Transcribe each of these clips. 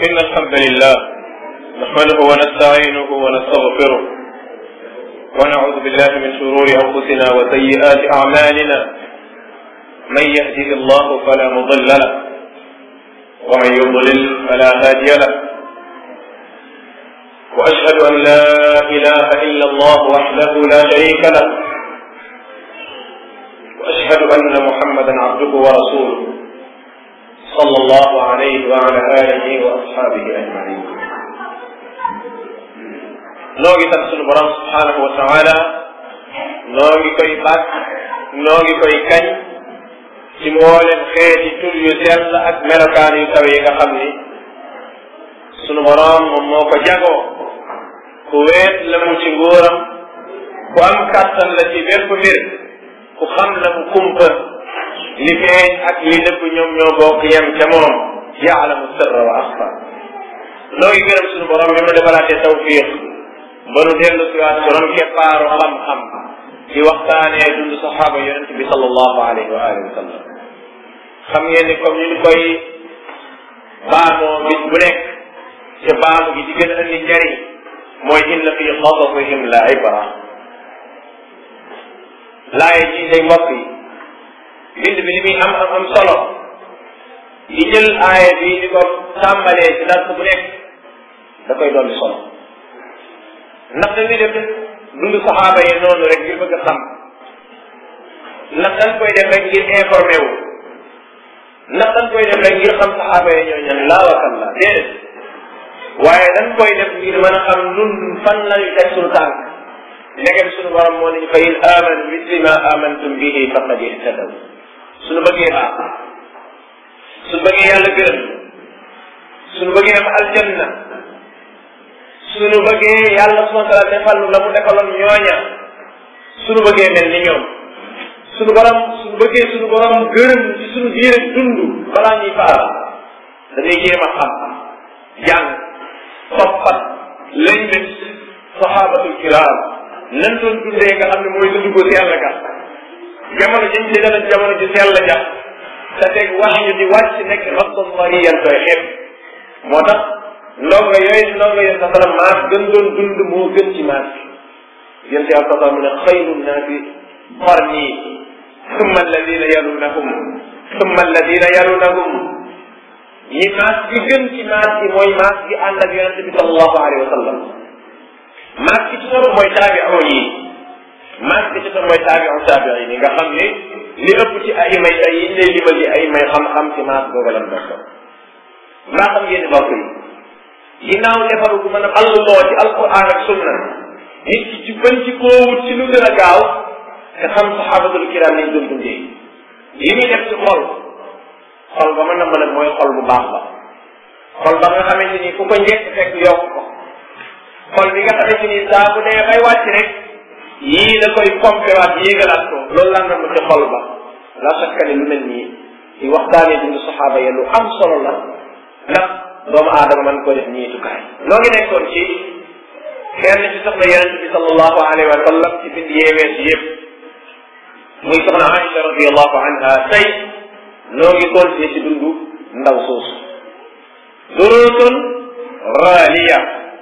إن الحمد لله نحمده ونستعينه ونستغفره ونعوذ بالله من شرور أنفسنا وسيئات أعمالنا من يهده الله فلا مضل له ومن يضلل فلا هادي له وأشهد أن لا إله إلا الله وحده لا شريك له وأشهد أن محمدا عبده ورسوله صلى الله عليه وعلى آله وأصحابه أجمعين noo ngi sant sunu borom subhanahu wa taala noo ngi koy bàkk noo ngi koy kañ ci mboolem xeeti tur yu sell ak melokaan yu kaw yi nga xam ni sunu borom moom moo ko jagoo ku weet la mu ci nguuram ku am kàttan la ci bépp mbir ku xam la mu kumpa li feeñ ak li nëbb ñoom ñoo bokk yem ca moom yaalamu sirra wa axfa noo ngi gërëm sunu borom bi ma defalaatee tawfiq ba nu dellu si waat borom keppaaru xam-xam di waxtaanee dund saxaaba yonent bi sallallahu alayhi wa alihi wa sallam xam ngeen ni comme ñu koy baamoo bis bu nekk te baamu gi di gën a indi njariñ mooy inna fi qasasihim la ibra laaye ji day mbokk yi bind bi li muy am am am solo di jël aaya bi di ko tàmbalee ci dars bu nekk da koy dolli solo ndax dañuy def dund saxaaba yi noonu rek ngir bëgg a xam ndax dañ koy def rek ngir informé wu ndax dañ koy def rek ngir xam saxaaba yi ñoo ñan laa wakal la déedéet waaye dañ koy def ngir mën a xam nun fan lañu teg suñu tànk ndegem suñu borom moo nañu fa in amanu misli ma amantum bihi faqad ihtadaw suñu bëggee baax suñu bëggee yàlla gërëm suñu bëggee am aljanna suñu bëggee yàlla subhanahu wa taala defal la mu defaloon ñooña suñu bëggee mel ni ñoom suñu borom suñu bëggee suñu borom gërëm ci suñu diine dund balaa ñuy faara dañuy jéem a xam jàng toppat lañ bés sahabatul kiram nan doon dundee nga xam ne mooy dund ko sell ga jamono jëm ci dana jamono ji sell ja te teg wax ñu di wàcc nekk rabban mariyan koy xeeb moo tax ndongo yooyu ndongo yéen sa salam maas gën doon dund moo gën ci maas bi yéen si alsasa mu ne xayru naasi qarni summa alladina yalunahum summa alladina yalunahum ñi maas gi gën ci maas gi mooy maas gi ànd ak yonente bi sallallahu alayhi wa sallam maas gi ci topp mooy taabi'un yi maas gi ci topp mooy taabi'un taabi'in yi nga xam ni li ëpp ci ay may ay yi lay limal yi ay may xam-xam ci maas googu lan bokk mbaa xam ngeen ni bokk yi ginnaaw defaru gu mën a alloo ci alquran ak sunna nit ki ci bañ ci koo wut ci lu gën a gaaw te xam saxaabatul kiram niñ doon dundee yi muy def ci xol xol ba mën na mën a mooy xol bu baax ba xol ba nga xamante ni fu ko njëkk fekk yokk ko xol bi nga xamante ni saa bu dee bay wàcc rek yii da koy pompé waat yéegalaat ko loolu lan na ci xol ba la sakka ni lu mel nii di waxtaanee dund saxaaba ya lu am solo la ndax doomu aadama man ko def ñiitukaay noo ngi nekkoon ci kenn ci soxna yonente bi sallallahu alayhi wa sallam ci bind yeewee si yëpp muy soxna Aïcha radiallahu anha tey noo ngi continué ci dundu ndaw soosu durutun raaliya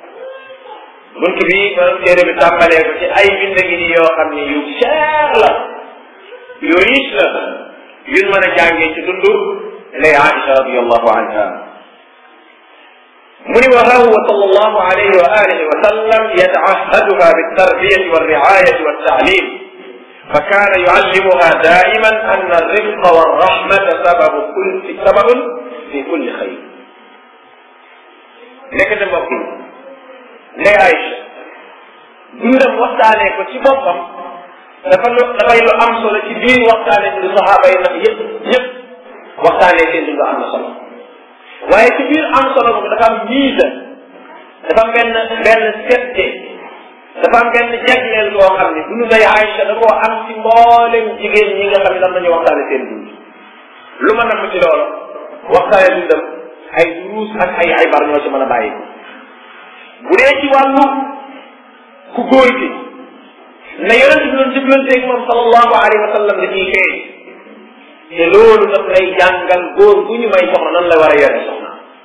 bunt bi borom téere bi tàmbalee ko ci ay bind ngi ni yoo xam ni yu cher la yu riche la yun mën a jàngee ci dundu lay Aïcha radiallahu anha mu ni wa huwa sallallahu alayhi wa alihi wa sallam yata'ahhaduha bit-tarbiyati war-ri'ayati wat-ta'lim fa kana yu'allimuha da'iman anna ar-rifqa war-rahmata sababu kulli sababun fi kulli khayr nekk na mbokk yi ndey Aïcha dundam waxtaanee ko ci boppam dafa lu dafay lu am solo ci biir waxtaanee ci saxaaba yi ndax yëpp yëpp waxtaanee seen dund am na solo waaye ci biir am solo boobu dafa am miisa dafa am benn benn sette dafa am benn jagleel boo xam ne dunu day Aïcha da koo am ci mboolem jigéen ñi nga xam ne dam nañu waxtaane seen dund lu ma namm ci loolu waxtaane dundam ay duruus ak ay ibar ñoo ci mën a bàyyi bu dee ci wàllu ku góor gi na yonent bi doon jëflanteeg moom sallallahu alayhi wa sallam da ciy feeñ te loolu daf lay jàngal góor gu ñu may soxna nan la war a yore soxna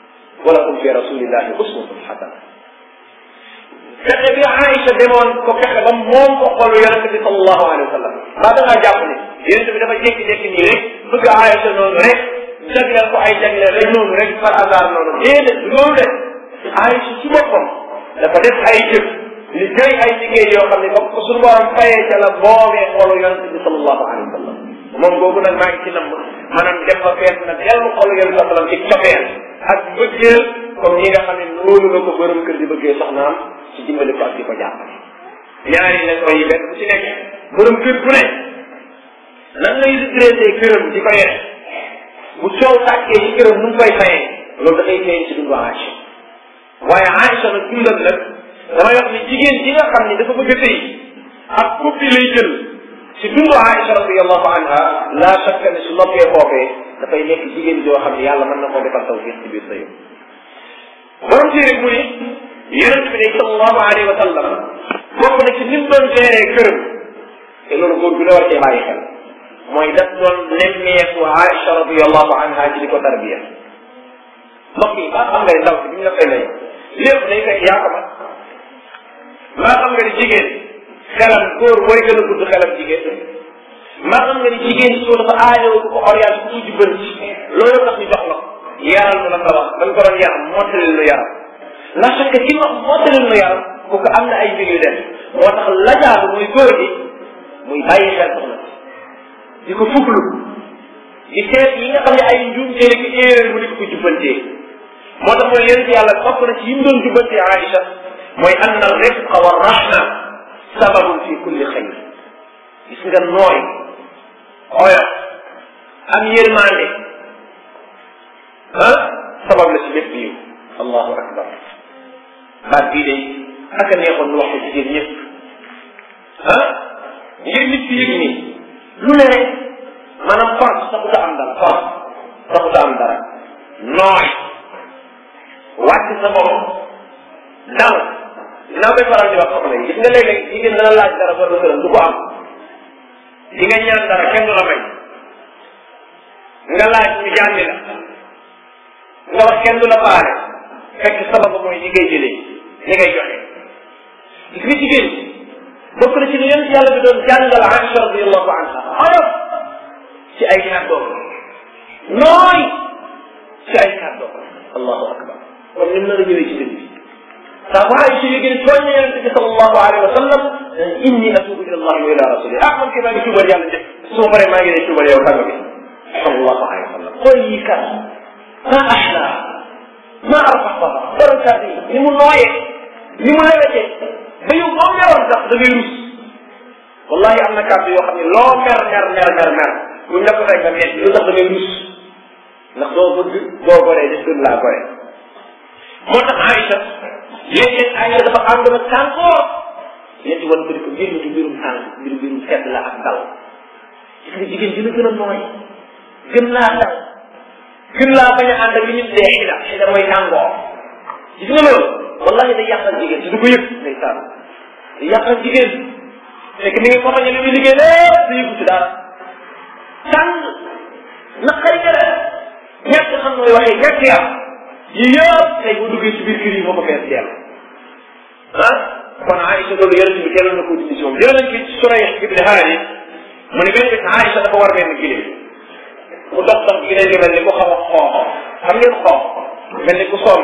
walakum fi rasulillahi uswatun xasana fexe bi Aïcha demoon ko fexe ba moom ko xolu yonente bi sallallahu alayhi wa sallam maa da ngaa jàpp ne yonente bi dafa jékki-jékki nii rek bëgg Aïcha noonu rek jagleel ko ay jagleel rek noonu rek par hasard noonu déedéet loolu de Aïcha ci boppam dafa def ay jëf liggéey ay liggéey yoo xam ne ba ko suñu borom fayee ca la boobee xolu yonente bi sallallahu alayhi wa sallam moom boobu nag maa ngi ci namm maanaam dem ba fees na dellu xolu yonente bi sallam ci cofeel ak bëggeel comme ñi nga xam ne noonu la ko borom kër di bëggee soxnaam ci dimbali ko ak di ko jàppale ñaari la koy yi benn bu ci nekk borom kër bu ne nan lay redressé këram di ko yore bu coow tàkkee ci këram nu mu koy fayee loolu dafay feeñ ci dundu Aïcha waaye Aïcha nag dundam nag damay wax ni jigéen ji nga xam ni dafa bëgg a tëy ak kuppi lay jël ci dundu Aïcha radiallahu anha la shakka ne su noppee foofee dafay nekk jigéen joo xam ne yàlla mën na koo defal tawfiq ci biir sëyam borom téere mu ni yonent bi ne sallallahu alayhi wa sallam bokk na ci ni mu doon géree këram te loolu góor bi la war cee bàyyi xel mooy daf doon nemmeeku Aïcha radiallahu anha ci di ko tarbiya mbokk yi maa xam nga ne ndaw si bi ñu la koy lay lépp day fekk yaa ko mat maa xam nga ni jigéen xelam góor mooy gën a gudd xelam jigéen maa xam nga ni jigéen soo dafa aajoo ku ko orienté ku jubban ci loolu tax ñu jox la ko yaral nu la ko wax dañ ko doon yaram mottali lu yaram la fekk ci ma mottali lu yaram kooku am na ay mbir yu def moo tax lajaadu muy góor gi muy bàyyi xel soxna di ko fuglu di seet yi nga xam ne ay njuumte ki erreur mu di ko ko jubbantee moo tax mooy yonent yàlla bokk na ci yi mu doon jubbantee Aïcha mooy ann al rifqa wa rahma sababun fi kulli xayr gis nga nooy oyof am yërmande ah sabab la ci lépp yiw allahu akbar baat bii de ak a neexoon nu wax ko jigéen ñëpp ah ngir nit ki yëg nii lu ne rek maanaam force taxuta am dara force taxuta am dara nooy wàcc sa bopp dal dinaa koy faral di wax soxna yi gis nga léeg-léeg jigéen dana laaj dara ba këram du ko am di nga ñaan dara kenn du la may nga laaj ñu jànni la nga wax kenn du la baale fekk sababa mooy li ngay jëlee li ngay joxe gis nga jigéen bokk na ci li yonent yàlla bi doon jàngal Aïcha radiallahu anha oyof ci ay kàddoom nooy ci ay kàddoom allahu akbar kon ni mu nar a ñëwee ci dëgg bi saa bu Aïcha yëgee tooñ na yonente bi sallallahu alayhi wa sallam inni atubu ila allah wa ila rasuli ah man kay maa ngi tuubal yàlla jëf su ma paree maa ngi lay tuubal yow tàgg bi sallallahu alayhi wa sallam xool yi kat ma ahla ma arfaxaha borom yi ni mu nooyee ni mu lewetee ba yow boo meroon sax da ngay rus wallahi am na kàddu yoo xam ne loo mer mer mer mer mer buñ la ko fekk nga metti lu tax da ngay rus ndax doo bëgg doo goree des gën laa gore moo tax Aïcha léeg-léeg Aïcha dafa ànd na tànkoor yéen ci wan ko di ko mbir mi du mbirum tànk mbirum mbirum sedd la ak dal gis nga jigéen dina gën a nooy gën laa dal gën laa bañ a ànd ak li ñu tuddee xida xida mooy tàngoor gis nga loolu wallahi day yàqal jigéen si du ko yëg day sànn day yàqal jigéen fekk mi ngi fotoñe li muy liggéey lépp du yëgu ci dara tàng naqari gëre ñàkk xam nooy waxee ñàkk yàq yi yëpp tey bu duggee ci biir kër yi moo ko fees dell ah kon Aïcha loolu yonente bi teeloon na ko dindi si moom jël nañ ci Surayh ibn Haani mu ne benn bés Aïcha dafa war benn gileem mu dox dox gileem gi mel ni ku xaw a xoox xam ngeen xoox mel ni ku sonn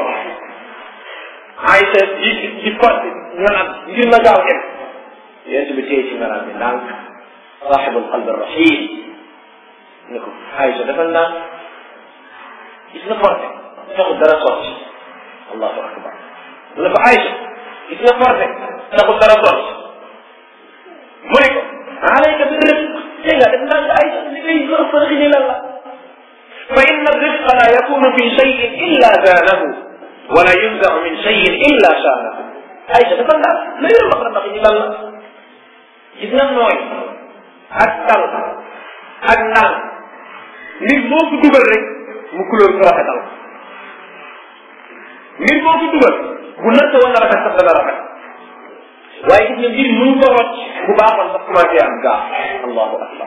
Aïcha di di porte nganam ngir na gaaw dem yonente bi téye ci nganam bi ndànk saaxibul qalbi rahim ne ko Aïcha dafa ndànk gis nga porte taxul dara sotti allahu akbar mu ne ko Aïcha gis nga forte taxul dara sotti mu ne ko alayka bi rifq tey nga def ndànk Aïcha li ngay gën a fërxi ni lan la fa inna rifqa la yakunu fi cheyin illa zaanahu wala yunzau min cheyin illa shaanahu Aïcha dafa ndànk la yor wax na ndax ñi lan la gis nga nooy ak dal ak ndànk nit moo ko dugal rek mu kulóor ko rafetal mbir boo ko dugal bu natt woon na rafet sax dana rafet waaye gis nga mbir mënu ko rocc bu baaxoon sax commencé am gaa allahu akbar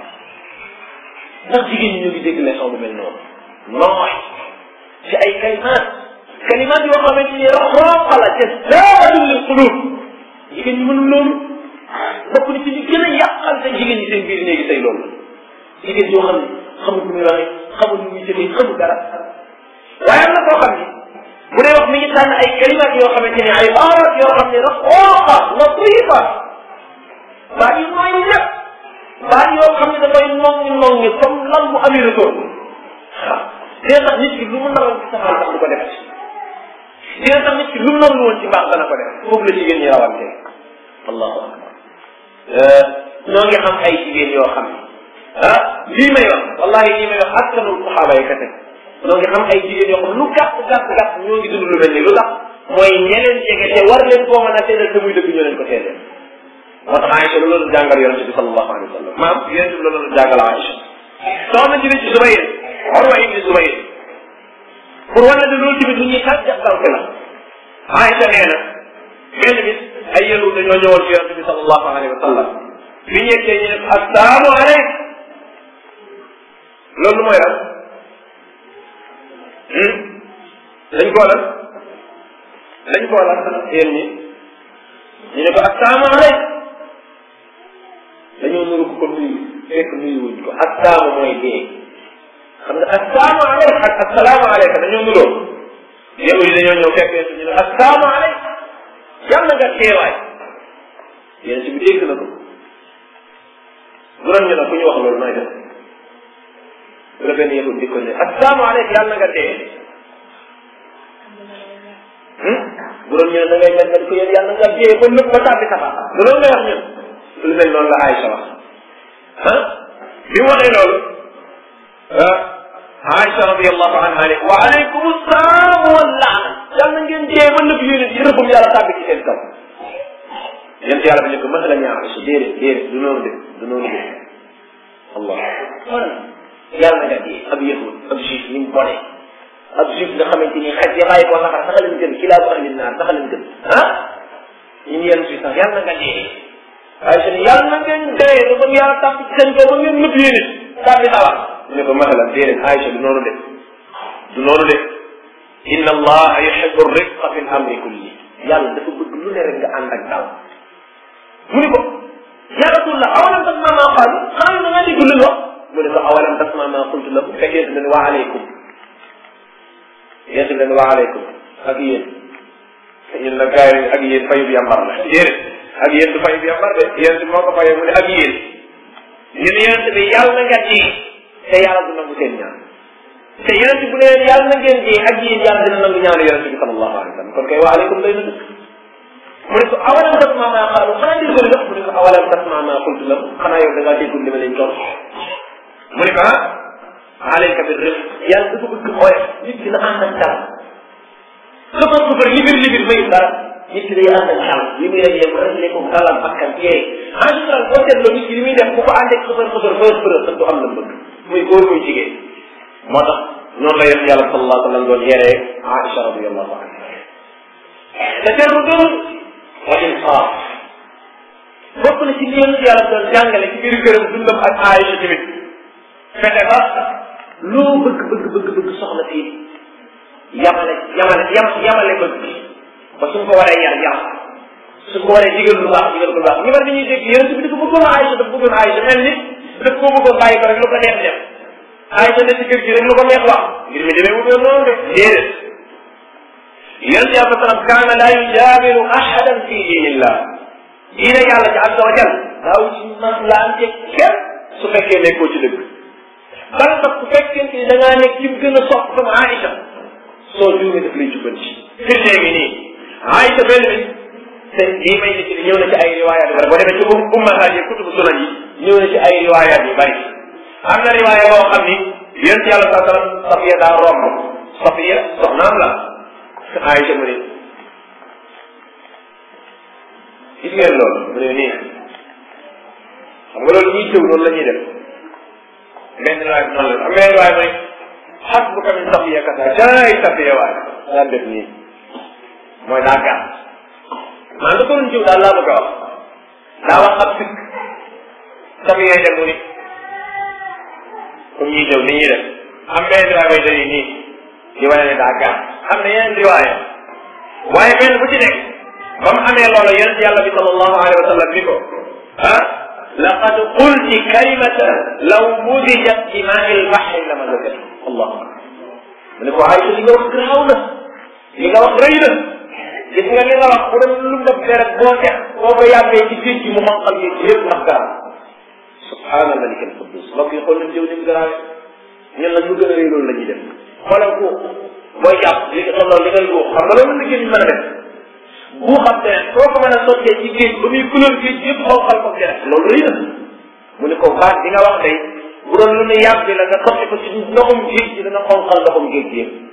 ndax jigéen ñi ñu ngi dégg leçon bu mel noonu nooy ci ay kalimaat kalimaat yoo xamante ni raxooqa la te zaadul lil qulub jigéen ñi mënul loolu bokk ni ci li gën a yàqal te jigéen ñi seen biir néegi tey loolu jigéen yoo xam ne xamul lu muy waxee xamul lu muy jëfee xamul dara waaye am na koo xam ni bu dee wax mi ngi tànn ay kalimaat yoo xamante ni ay baarat yoo xam ne raxooqa latifa baa yu nooy ñëpp baa yoo xam ne dafay nongi nongi comme lan bu amee retour waaw dina tax nit ki lu mu naroon ci safaan sax du ko def dina tax nit ki lu mu naroon woon ci mbaax dana ko def foofu la jigéen ñi rawante allahu akbar ñoo ngi xam ay jigéen yoo xam ne ah lii may wax wallahi lii may wax askanul saxaaba yi kese ñoo ngi xam ay jigéen yoo xam lu gàtt gàtt gàtt ñoo ngi dund lu mel ni lu tax mooy ñeneen jege te war leen koo mën a seedal te muy dëgg ñoo leen ko seedal moo tax Aïcha loolu la jàngal yonente bi sallallahu alayhi wa sallam maam yonente bi loolu la jàngal Aïcha soxna ji ci Zubayr Urwa ibn Zubayr pour wane ne loolu tamit lu ñuy xaj jàppal ko la Aïcha nee na benn bis ay yahud dañoo ñëwoon ci yonente bi sallallahu alayhi wa sallam bi ñu yeggee ñu ne assalaamu aleyk loolu mooy lan dañ koo lan dañ koo lan yéen ñi ñu ne ko assalaamu aleyk dañoo nuru ko nuyu fekk nuyu wuñ ko assaamu mooy dee xam nga assaamu aleyk ak assalaamu aleyka dañoo nuroo yow yi dañoo ñëw fekk yéen ñu ne assaamu aleyk yàlla nga teewaay yéen si bi dégg na ko bu doon ñu ne ku ñu wax loolu nooy def bu la benn yahud di ko ne assaamu aleyk yàlla nga dee bu doon ñu ne da ngay mel ne ko yéen yàlla nga dee ba nëpp ba tàbbi safara du loolu ngay wax ñun lu mel noonu la Aïcha wax ah bi mu waxee loolu ah Aïcha radiallahu anha ne wa aleykum salaam wa laana yàlla ngeen dee ba nëpp yéen it rëbbum yàlla tàbbi ci seen kaw yéen yàlla bi ne ko masalan yaa Aïcha déedéet déedéet du noonu de du noonu de allah yàlla nga dee ab yahud ab juif ni mu bone ab juif nga xamante ni xaj ya bàyyi ko saxar sax leen gën kilaabu ahli naar sax leen gën ah ñun yenn si sax yàlla nga dee Aïcha ne yàlla na ngeen dee ba ba yàlla tàpp ci seen kaw ba ngeen nëpp yéen it tàbbi sawar ñu ne ko masalan déedéet Aïcha du noonu de du noonu de inna allaha yuhibbu rifqa fi l amri kulli yàlla dafa bëgg lu ne rek nga ànd ak dal mu ni ko ya rasulullah awalam tasma ma qaalu xanaa da ngaa dégg lu wax mu ne ko awalam tasma ma qultu lahu fekk yéen leen wa aleykum yéen leen wa aleykum ak yéen ñun nag gars yi ak yéen fayu bi yambar la déedéet ak yéen du fay bi yambar de yéen bi moo ko fayee mu ne ak yéen ñun yonent bi yàlla nga dee te yàlla du nangu seen ñaan te yonent bu ne yàlla na ngeen dee ak yéen yàlla dina nangu ñaanu yonent bi sallallahu alayhi wa sallam kon kay wa aleykum lay na dëkk mu ne ko awalam tasma ma qaalu xanaa dégg nga mu ne ko awalam tasma ma qultu lahu xanaa yow da ngaa déggul li ma leen toll mu ne ko ah alayka bi rëf yàlla dafa bëgg ooy nit ki na ànd ak dal sëfar sëfar libir libir mayu dara nit ki day ànd ak dal li muy rek yem rek ko dalam bakkan tee en général boo seetloo nit ki li muy def bu ko ànd ak sëfar sëfar fër fër sax du am la bëgg muy góor muy jigéen moo tax noonu la yonent yàlla sallallahu alayhi wa sallam doon yeree Aïcha radiyallahu anha te teru doon wa insaaf bokk na ci li yonent yàlla doon jàngale ci biir këram dundam ak Aïcha tamit fexe ba loo bëgg bëgg bëgg bëgg soxla fii yamale yamale yam yamale bëgg ba suñ ko waree yar yar suñ ko waree digal lu baax digal lu baax ñu war dañuy dégg yonent bi dafa bëggoon Aïcha dafa bëggoon Aïcha mel ni daf koo bëggoon bàyyi ko rek lu ko neex def Aïcha ne ci kër gi rek lu ko neex wax mbir mi demee wutoon noonu de déedéet yonent yàlla sallam kaana laa yujaamilu ahadan fi diinillah diine yàlla ci azza wa jal daaw ci maslaante kenn su fekkee nekkoo ci dëgg bal sax su fekkente ni da ngaa nekk ci gën a sopp comme Aïcha soo juumee daf lay jubbanti fi léegi nii Aïcha benn bis te lii may nit ñëw na ci ay riwaayaat yu bari boo demee ci ummahaat yi kutubu sunan yi ñëw na ci ay riwaayaat yu bari am na riwaaya boo xam ni yonent yàlla saa sallam Safiya daa romb Safiya soxnaam la Aïcha mu ne gis ngeen loolu mu ne nii xam nga loolu ñuy jëw loolu la ñuy def benn riwaay bi noonu la am benn riwaay mooy xas bu ko min Safiya kasa jaay Safiya waay daan def nii mooy daa gàtt maa nga ko doon jëw daal laa bëgg a wax daa wax ab sikk Safiya dem mu ni comme ñuy jëw ni ñuy def am benn riwaay mooy dañuy nii di wane ne daa gàtt am na yeneen riwaaya waaye benn bu ci nekk ba mu amee loola yonent yàlla bi sallallahu alayhi wa sallam ni ko ah laqad qulti kalimata law mudijat ci maai lbaxri la ma zakat allahu akbar mu ne ko Aïcha li nga wax garaaw na li nga wax rëy na gis nga li nga wax bu doon lu ndab deret boo tex boo ko yàbbee ci géej gi mu xonqal géej gi yëpp ndax garaaw subhaana malik al quddus mbokk yi xool nañ jëw ni mu garaawe ñun nag lu gën a rëy loolu la ñuy def xoolal ko booy jàpp li nga tolloo li ngay góob xam nga loolu la géej mën a def bu xam te soo ko mën a sottee ci géej ba muy couleur géej yëpp xonqal ko deret loolu rëy na mu ne ko baat bi nga wax day bu doon lu ne yàgg la nga sotti ko ci ndoxum géej gi dana xonqal ndoxum géej gi yëpp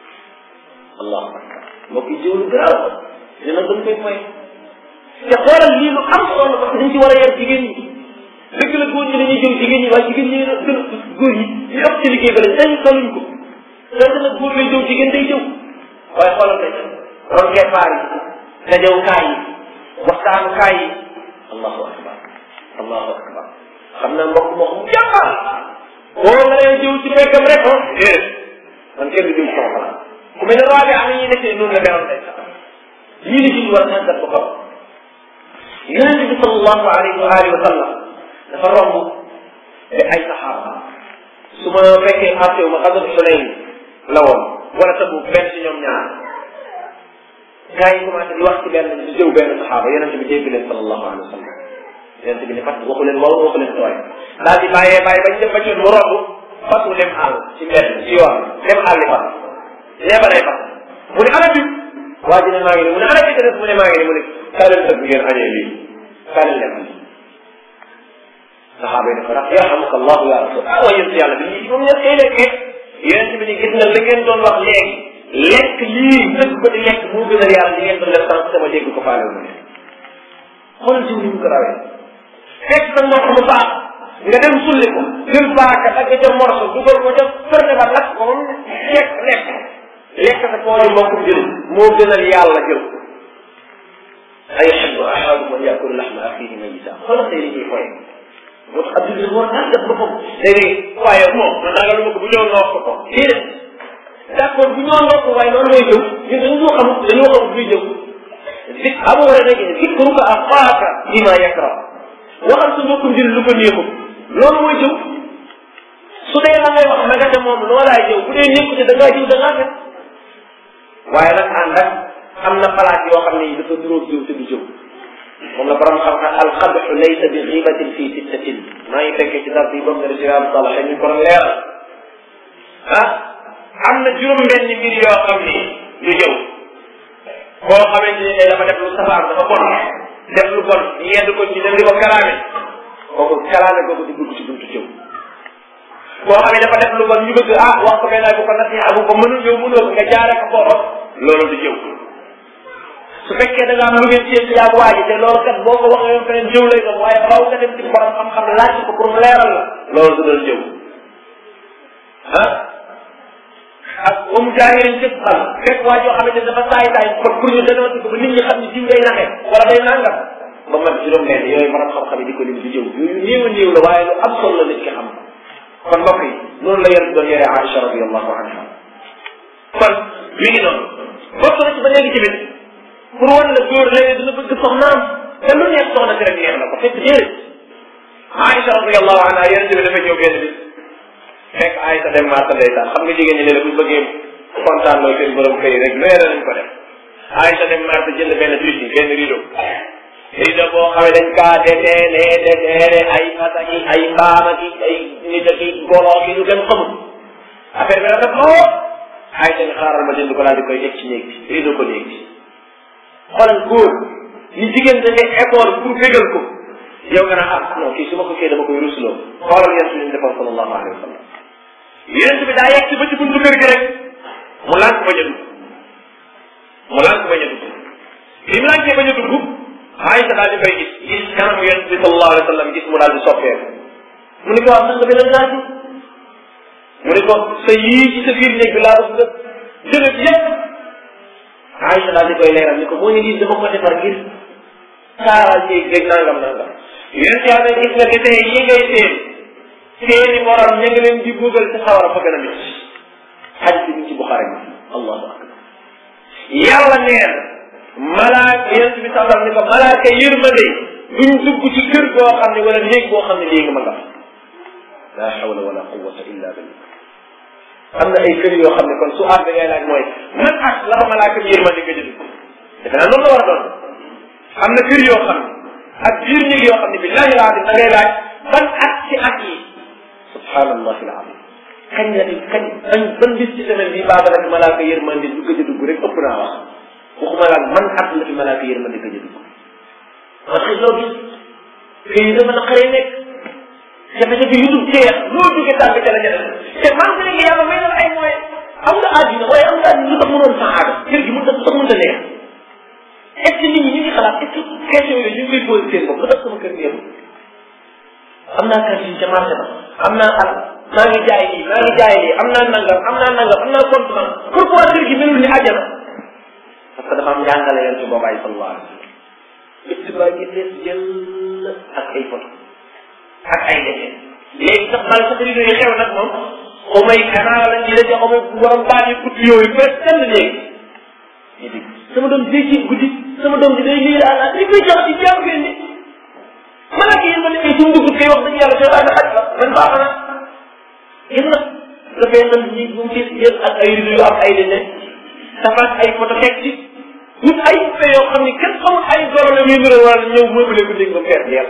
allahu akbar mbokk yi jiw lu garaaw ñu nag dañ koy fay te xoolal lii lu am solo parce que dañ ci war a yar jigéen ñi dëgg la góor ñi dañuy jëw jigéen ñi waaye jigéen ñi gën a góor ñi ñu ëpp ci liggéey ba lañ dañ saluñ ko donte nag góor lay jëw jigéen day jëw waaye xoolal tey ron keppaar yi dajawukaay yi waxtaanukaay yi allahu akbar allahu akbar xam naa mbokk moo xam jàmbaar boo nga lay jëw ci fekkam rek ah déedéet man kenn du jëw sama xalaat ku mel ne roi bi am na ñuy nekkee noonu la meroon day sax lii la ci war a tàggat ba xam yonente bi sallallahu alayhi wa alihi wa sallam dafa romb te ay saxaaba su ma fekkee xaarte wu ma xasat Xunayn la woon wala tabu benn ci ñoom ñaar gars yi commencé di wax ci benn di jëw benn saxaaba yonente bi dégg leen sallallahu alayhi wa sallam yonente bi ne fat waxu leen wow waxu leen tooy daal di bàyyee bàyyi bañ dem ba ci mu romb fat mu dem àll ci mbedd ci yoon dem àll fat ñeeba lay fat mu ne ana bi waa ji ne maa ngi ni mu ne ana bi mu ne maa ngi ni mu ne kaa leen tëb ngeen añee lii kaa leen lekk lii saxaaba yi ne ko rax yarhamuka allahu ya rasul ah waa yéen yàlla bi lii moom ñett ay lekkee yonente bi ni gis nga la ngeen doon wax léegi lekk lii dëgg ko di lekk moo gën a yàlla li ngeen doon def sànq sama dégg ko faale mu ne xoolal jiw ni mu ko rawee fekk sa ndox mu baax nga dem sulli ko jël baaka dagg ca morso dugal ko ca fërne ba lakk ko moom lekk lekk lekk sa toolu mbokkum jël moo gënal yàlla jël ayuhibbu ahadukum an yakula lahma axihi mayita xoolal tey li ñuy foye moo tax abdul bi war naa def boppam léegi waaye moom man ragal ma ko bu ñëw nga wax ko ko déedéet d' accord bu ñëw nga ko waaye noonu mooy jëw ñun dañoo xam dañoo xam buy jëw zik amu war a nekk zikruka axaaka bima yakra waxal sa mbokkum jël lu ko neexul loolu mooy jëw su dee la ngay wax na nga ca moom loolaay jëw bu dee nekku ci da ngaa jëw da ngaa fet waaye nag ànd ak am na palaat yoo xam ne dafa duróog jëw te du jëw moom la borom xam-xam alxadxu laysa bi xibatin fii sittatin maa ngi fekkee ci dars yi boobu ne resiram salaxe ñu ko leeral ah am na juróom-benn mbir yoo xam ni du jëw koo xamante ni dafa def lu safaan dafa bon def lu bon yedd ko ci dem di ko kalaame kooku kalaame kooku di dugg ci buntu jëw koo xam ne dafa def lu bon ñu bëgg ah wax ko benn bu ko nasiha bu ko mënul yow mënoo ko nga jaare ko foofa loolu du jëw su fekkee da nga am lu ngeen séen yaa waa ji te loolu kat boo ko waxee yoon feneen jëw lay doon waaye faaw nga dem ci borom xam-xam laaj ko pour mu leeral la loolu du doon jëw ah ak ba mu jaaxee cëpp xam fekk waa joo xamante ne dafa saay saay pour pour ñu dana ko ba nit ñi xam ne jiw day naxee wala day nangam ba mat juróom benn yooyu borom xam-xam yi di ko lim di jëw yooyu néew a néew la waaye lu am solo la nit ki xam kon mbokk yi noonu la yonent doon yore Aïcha radiallahu anha kon mi ngi noonu bokk na ci ba léegi tamit pour wan la góor léegi dina bëgg soxnaam te lu neex soxna si rek neex na ko fekk déedéet Aïcha radiallahu anha yonent bi dafa ñëw benn bis fekk Aïcha dem marché ndeysaan xam nga jigéen ñi léeg bu bëggee kontaan loo seen borom kër yi rek leer nañ ko def Aïcha dem marché jënd benn tuuti benn rideau rideau boo xam ne dañ kaa deteene deteene ay fasaki ay mbaamaki ay nit aki goloo ki ñu dem xamul affaire bi rafet lool Aïcha ni xaaral ma jënd ko daal di koy teg ci néeg bi rideau ko néeg bi xoolal góor ni jigéen da ngay effort pour fégal ko yow nga naan ah non kii su ma ko kii dama koy rusloo xoolal yéen suñu defoon sallallahu alayhi wa sallam yéen bi daa yegg ci ba ci buntu kër gi rek mu lànk bañ a dugg mu lànk bañ a dugg bi mu lànkee bañ a dugg Aïcha daal di koy gis gis kanamu yéen bi sallallahu alayhi wa sallam gis mu daal di soppeeku mu ne ko wax nga beneen laaj mu ne ko sa yii ci sa biir néeg bi laa bëgg nga jëlee yépp Aïcha daal di koy leeral ni ko moo ñu lii dama ko defar ngir saaral néeg beeg nangam nangam yéen ci yàlla gis nga desee yi ngay seen seeni morom ña nga leen di bugal ci sawara fa gën a métti xadis bi ci Buxaari bi allahu akbar yàlla neen malaaka yonent bi sallam ni ko malaaka yërmande duñ dugg ci kër goo xam ne wala néeg boo xam ne léegi ma nga la hawla wala quwwata illa billah am na ay kër yoo xam ne kon su aar bi ngay laaj mooy man ak la fa malaaka yërmande gëj a dugg defe naa noonu la war a doon am na kër yoo xam ne ak biir néeg yoo xam ne billahi laa da ngay laaj ban at ci at yi subhanallahi alazim kañ la di kañ ban ban bis ci semaine bi baaba la fi malaaka yërmande du gëj a dugg rek ëpp naa wax waxuma laag man at la fi malaaka yërmande gëj a dugg parce que loo gis kii dafa na xaree nekk jafe-jafe yu dul jeex loo jóge tàgg ca la ca def te man fi nekk yàlla may na la ay moyens am nga àddina waaye am nga àddina lu tax mënoon saxaada kër gi mën ta sax mën ta neex est ce que nit ñi ñu ngi xalaat est ce que question yooyu ñu ngi koy posé seen bopp lu tax sama kër gi yëpp am naa cantine ca marché ba am naa al maa ngi jaay lii maa ngi jaay lii am naa nangam am naa nangam am naa compte man pourquoi kër gi melul ni àjjana parce que dafa am njàngale yoon ci boobaay sallallahu alayhi wa sallam ëtt baa ngi fees jël ak ay photo ak ay defee léegi sax mal sax rido yi xew nag moom xaw may kanaa lañ ci daje xaw may borom baat yi guddi yooyu fees tell léegi ñu dégg sama doom day ci guddi sama doom di day lii àll li koy jox ci jàmm ngeen ni man ak yéen ma ne suñu dugg kay wax dëgg yàlla seetaan xaj la man baax na gis nga dafay nan ñi bu mu fees jël ak ay rido yu am ay dene tafaat ay photo teg ci wut ay fe yoo xam ni kenn xamul ay goro la muy nuroo wala ñëw meublé ko dégg ba fees yàlla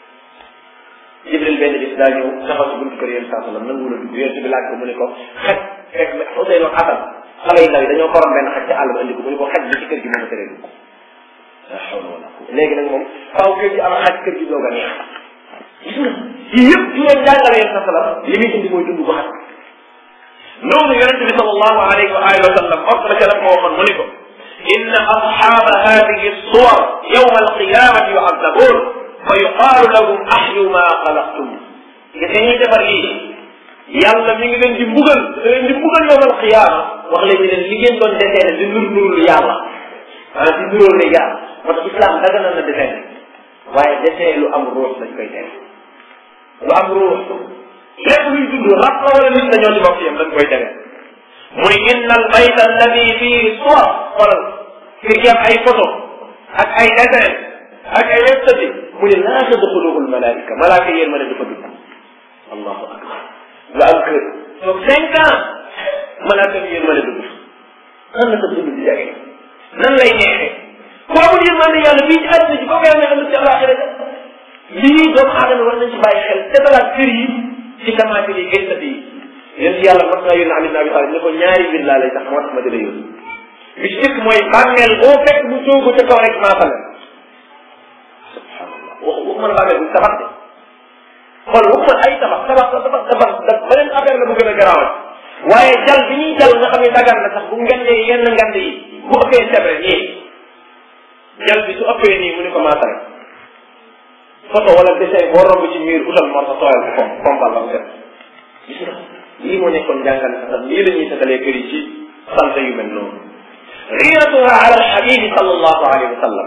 jibril benn bis daa ñëw taxaw si buntu kër yéen saa sallam nangu la dugg yéen bi laaj ko mu ne ko xaj fekk Ousseynou Assane xale yu ndaw yi dañoo korom benn xaj ca àll ba indi ko mu ne ko xaj bi ci kër gi moom a teree dugg la hawla wala quwwata léegi nag moom faaw kër gi am xaj kër gi doog a neex gis nga yii yëpp du leen jàngale yéen saa sallam li muy indi mooy dund bu xat noonu yonente bi sallallahu alayhi wa alihi wa sallam bokk na ca la ko waxoon mu ne ko inna asxaaba hadihi suwar yawma alqiyamati yu'azzabun fa yuqaalu lahum ahyu ma xalaqtum gis nga ñuy defar lii yàlla mi ngi leen di mbugal da leen di mbugal yowm alqiyama wax leen ni leen li ngeen doon desee ne di nur nurul yàlla maanaam di nuróol ne yàlla moo tax islam daga na na desee waaye desee lu am ruux dañ koy tere lu am ruux lépp luy dund rab la wala nit la ñoo ci bokk yam dañ koy tere muy inna al bayta alladi fii suwar xoolal kër gi am ay photo ak ay dessin ak ay website mu ne laa tadxuluhu al malaika malaaka yéen ma ne dafa dugg allahu akbar nga am kër toog cinq ans malaaka bi yéen ma ne dugg nan la sa dund di jage nan lay neexee ku amul yéen ma ne yàlla fii ci àddina ji kooku yàlla ne ci àllaaxira lii doomu aadama war nañ ci bàyyi xel te dalaat kër yi ci tamaate yi gëstati yi yéen si yàlla mas naa yónni Ali ibn Abi Talib ne ko ñaari mbir laa lay tax moo tax ma di la yónni bi ci jëkk mooy bàmmeel boo fekk mu soogu ca kaw rek maasale subhanallah wax waxuma la bàmmeel bu tabax de xool waxuma ay tabax tabax tabax tabax da beneen affaire la bu gën a garaawal waaye jal bi ñuy jal nga xam ne dagan na sax bu ngandee yenn ngand yi bu ëppee sebre nii jal bi su ëppee nii mu ne ko maasale photo wala dessin boo romb ci miir utal moo sa tooyal ko pompal ba mu set gis nga lii moo nekkoon jàngal sax lii la ñuy setalee kër yi ci sant yu mel noonu riiratuha ala alxabibi sallallahu alayhi wa sallam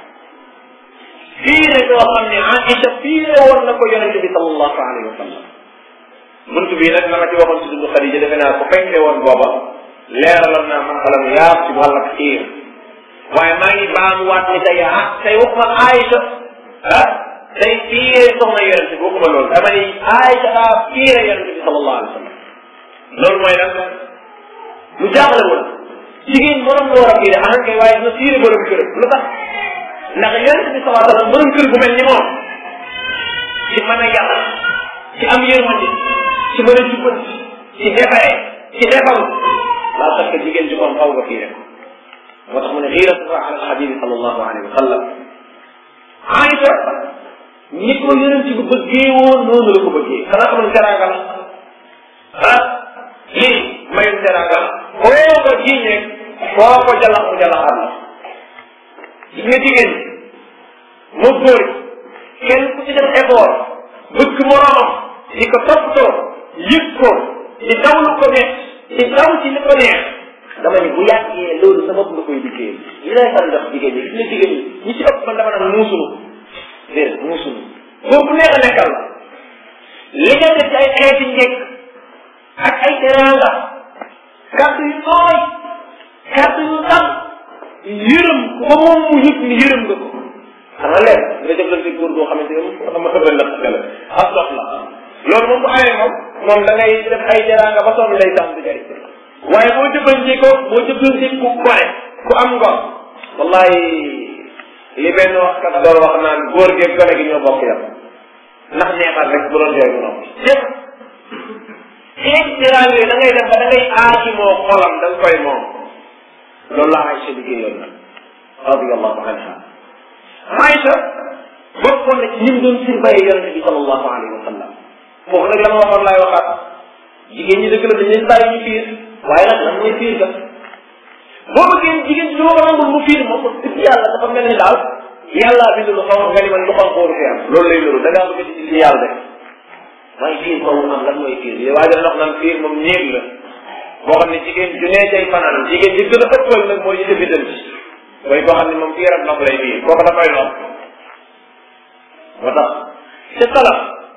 fiire boo xam ne Aïcha fiire woon na ko yonente bi sallallahu alayhi wa sallam buntu bii nag la ma ci waxoon si dundu Xadija defe naa ko fekkee woon booba leeraloon naa man xalam yaar ci wàllak xiir waaye maa ngi baamuwaat ni tey ah tey waxuma Aïcha ah tey fiire soxna yonente bi waxuma loolu dama ni Aïcha daa fiire yonente bi sallallahu alayhi wa sallam loolu mooy lan lu jaaxle woon jigéen mënoon la war a fiire ahan kay waaye dina fiire borom kër lu tax ndax yonente bi sallallahu alayhi wa sallam borom kër bu mel ni moom ci mën a yàlla ci am yërmande ci mën a jubbanti ci defare ci defaru laa tax que jigéen ji kon xaw nga fiire ko moo tax mu ne xiiratuha ala alxabibi sallallahu alayhi wa sallam Aïcha ni ko yonent bi bëggee woon noonu la ko bëggee xanaa xamoon teraanga la ah lii mayum teraanga la foo ko jiiñee foo ko jalax mu jalaxaat la gis nga jigéen ñi moo góor kenn ku ci def effort bëgg moroomam di ko toppatoo yëg ko di daw lu ko neex di daw ci li ko neex dama ni bu yàggee loolu sa bopp nga koy liggéey li lay faral di wax jigéen ñi gis nga jigéen ñi ñi ci ëpp man dama naan muusulu déedéet muusulu boobu neex a nekkal la li nga def ci ay xeeti njëkk ak ay teraanga kàddu yu tooy kàddu yu dal yërëm ko ba moom mu yëg ni yërëm nga ko xanaa leen nga jëflante góor goo xamante ne moom xam nga la xel ak dox la loolu moom bu amee moom moom da ngay def ay jaraanga ba sonn lay tàmm di jëriñ waaye boo jëflante ko boo jëflante ku gore ku am ngor wallahi li benn waxkat doon wax naan góor geeg gone gi ñoo bokk yam ndax neexal rek bu doon jooy bu noppi yëpp xeex jaraanga yi da ngay def ba da ngay aaji moo xolam da nga koy moom loolu la Aïcha liggéeyoon nag radiallahu anha Aïcha bokkoon na ci ñi mu doon surveiller yonente bi sallallahu alayhi wa sallam foofu nag la ma waxoon laay waxaat jigéen ñi dëgg la dañ leen bàyyi ñu fiir waaye nag lan mooy fiir ga boo bëggee jigéen ñi du ma ko nangul mu fiir moom dëgg yàlla dafa mel ni daal yàllaa bind lu xaw nga ni man lu xam koo du fi am loolu lay loolu da ngaa bëgg di ci yàlla def waaye fiir foofu am lan mooy fiir yow waaye wax naan fiir moom néeg la boo xam ne jigéen ju nee cay fanaan jigéen ji gën a ëppal nag mooy ñu defi dem ci mooy koo xam ne moom fiiram ndox lay fiir kooku dafay lox moo tax ci salaf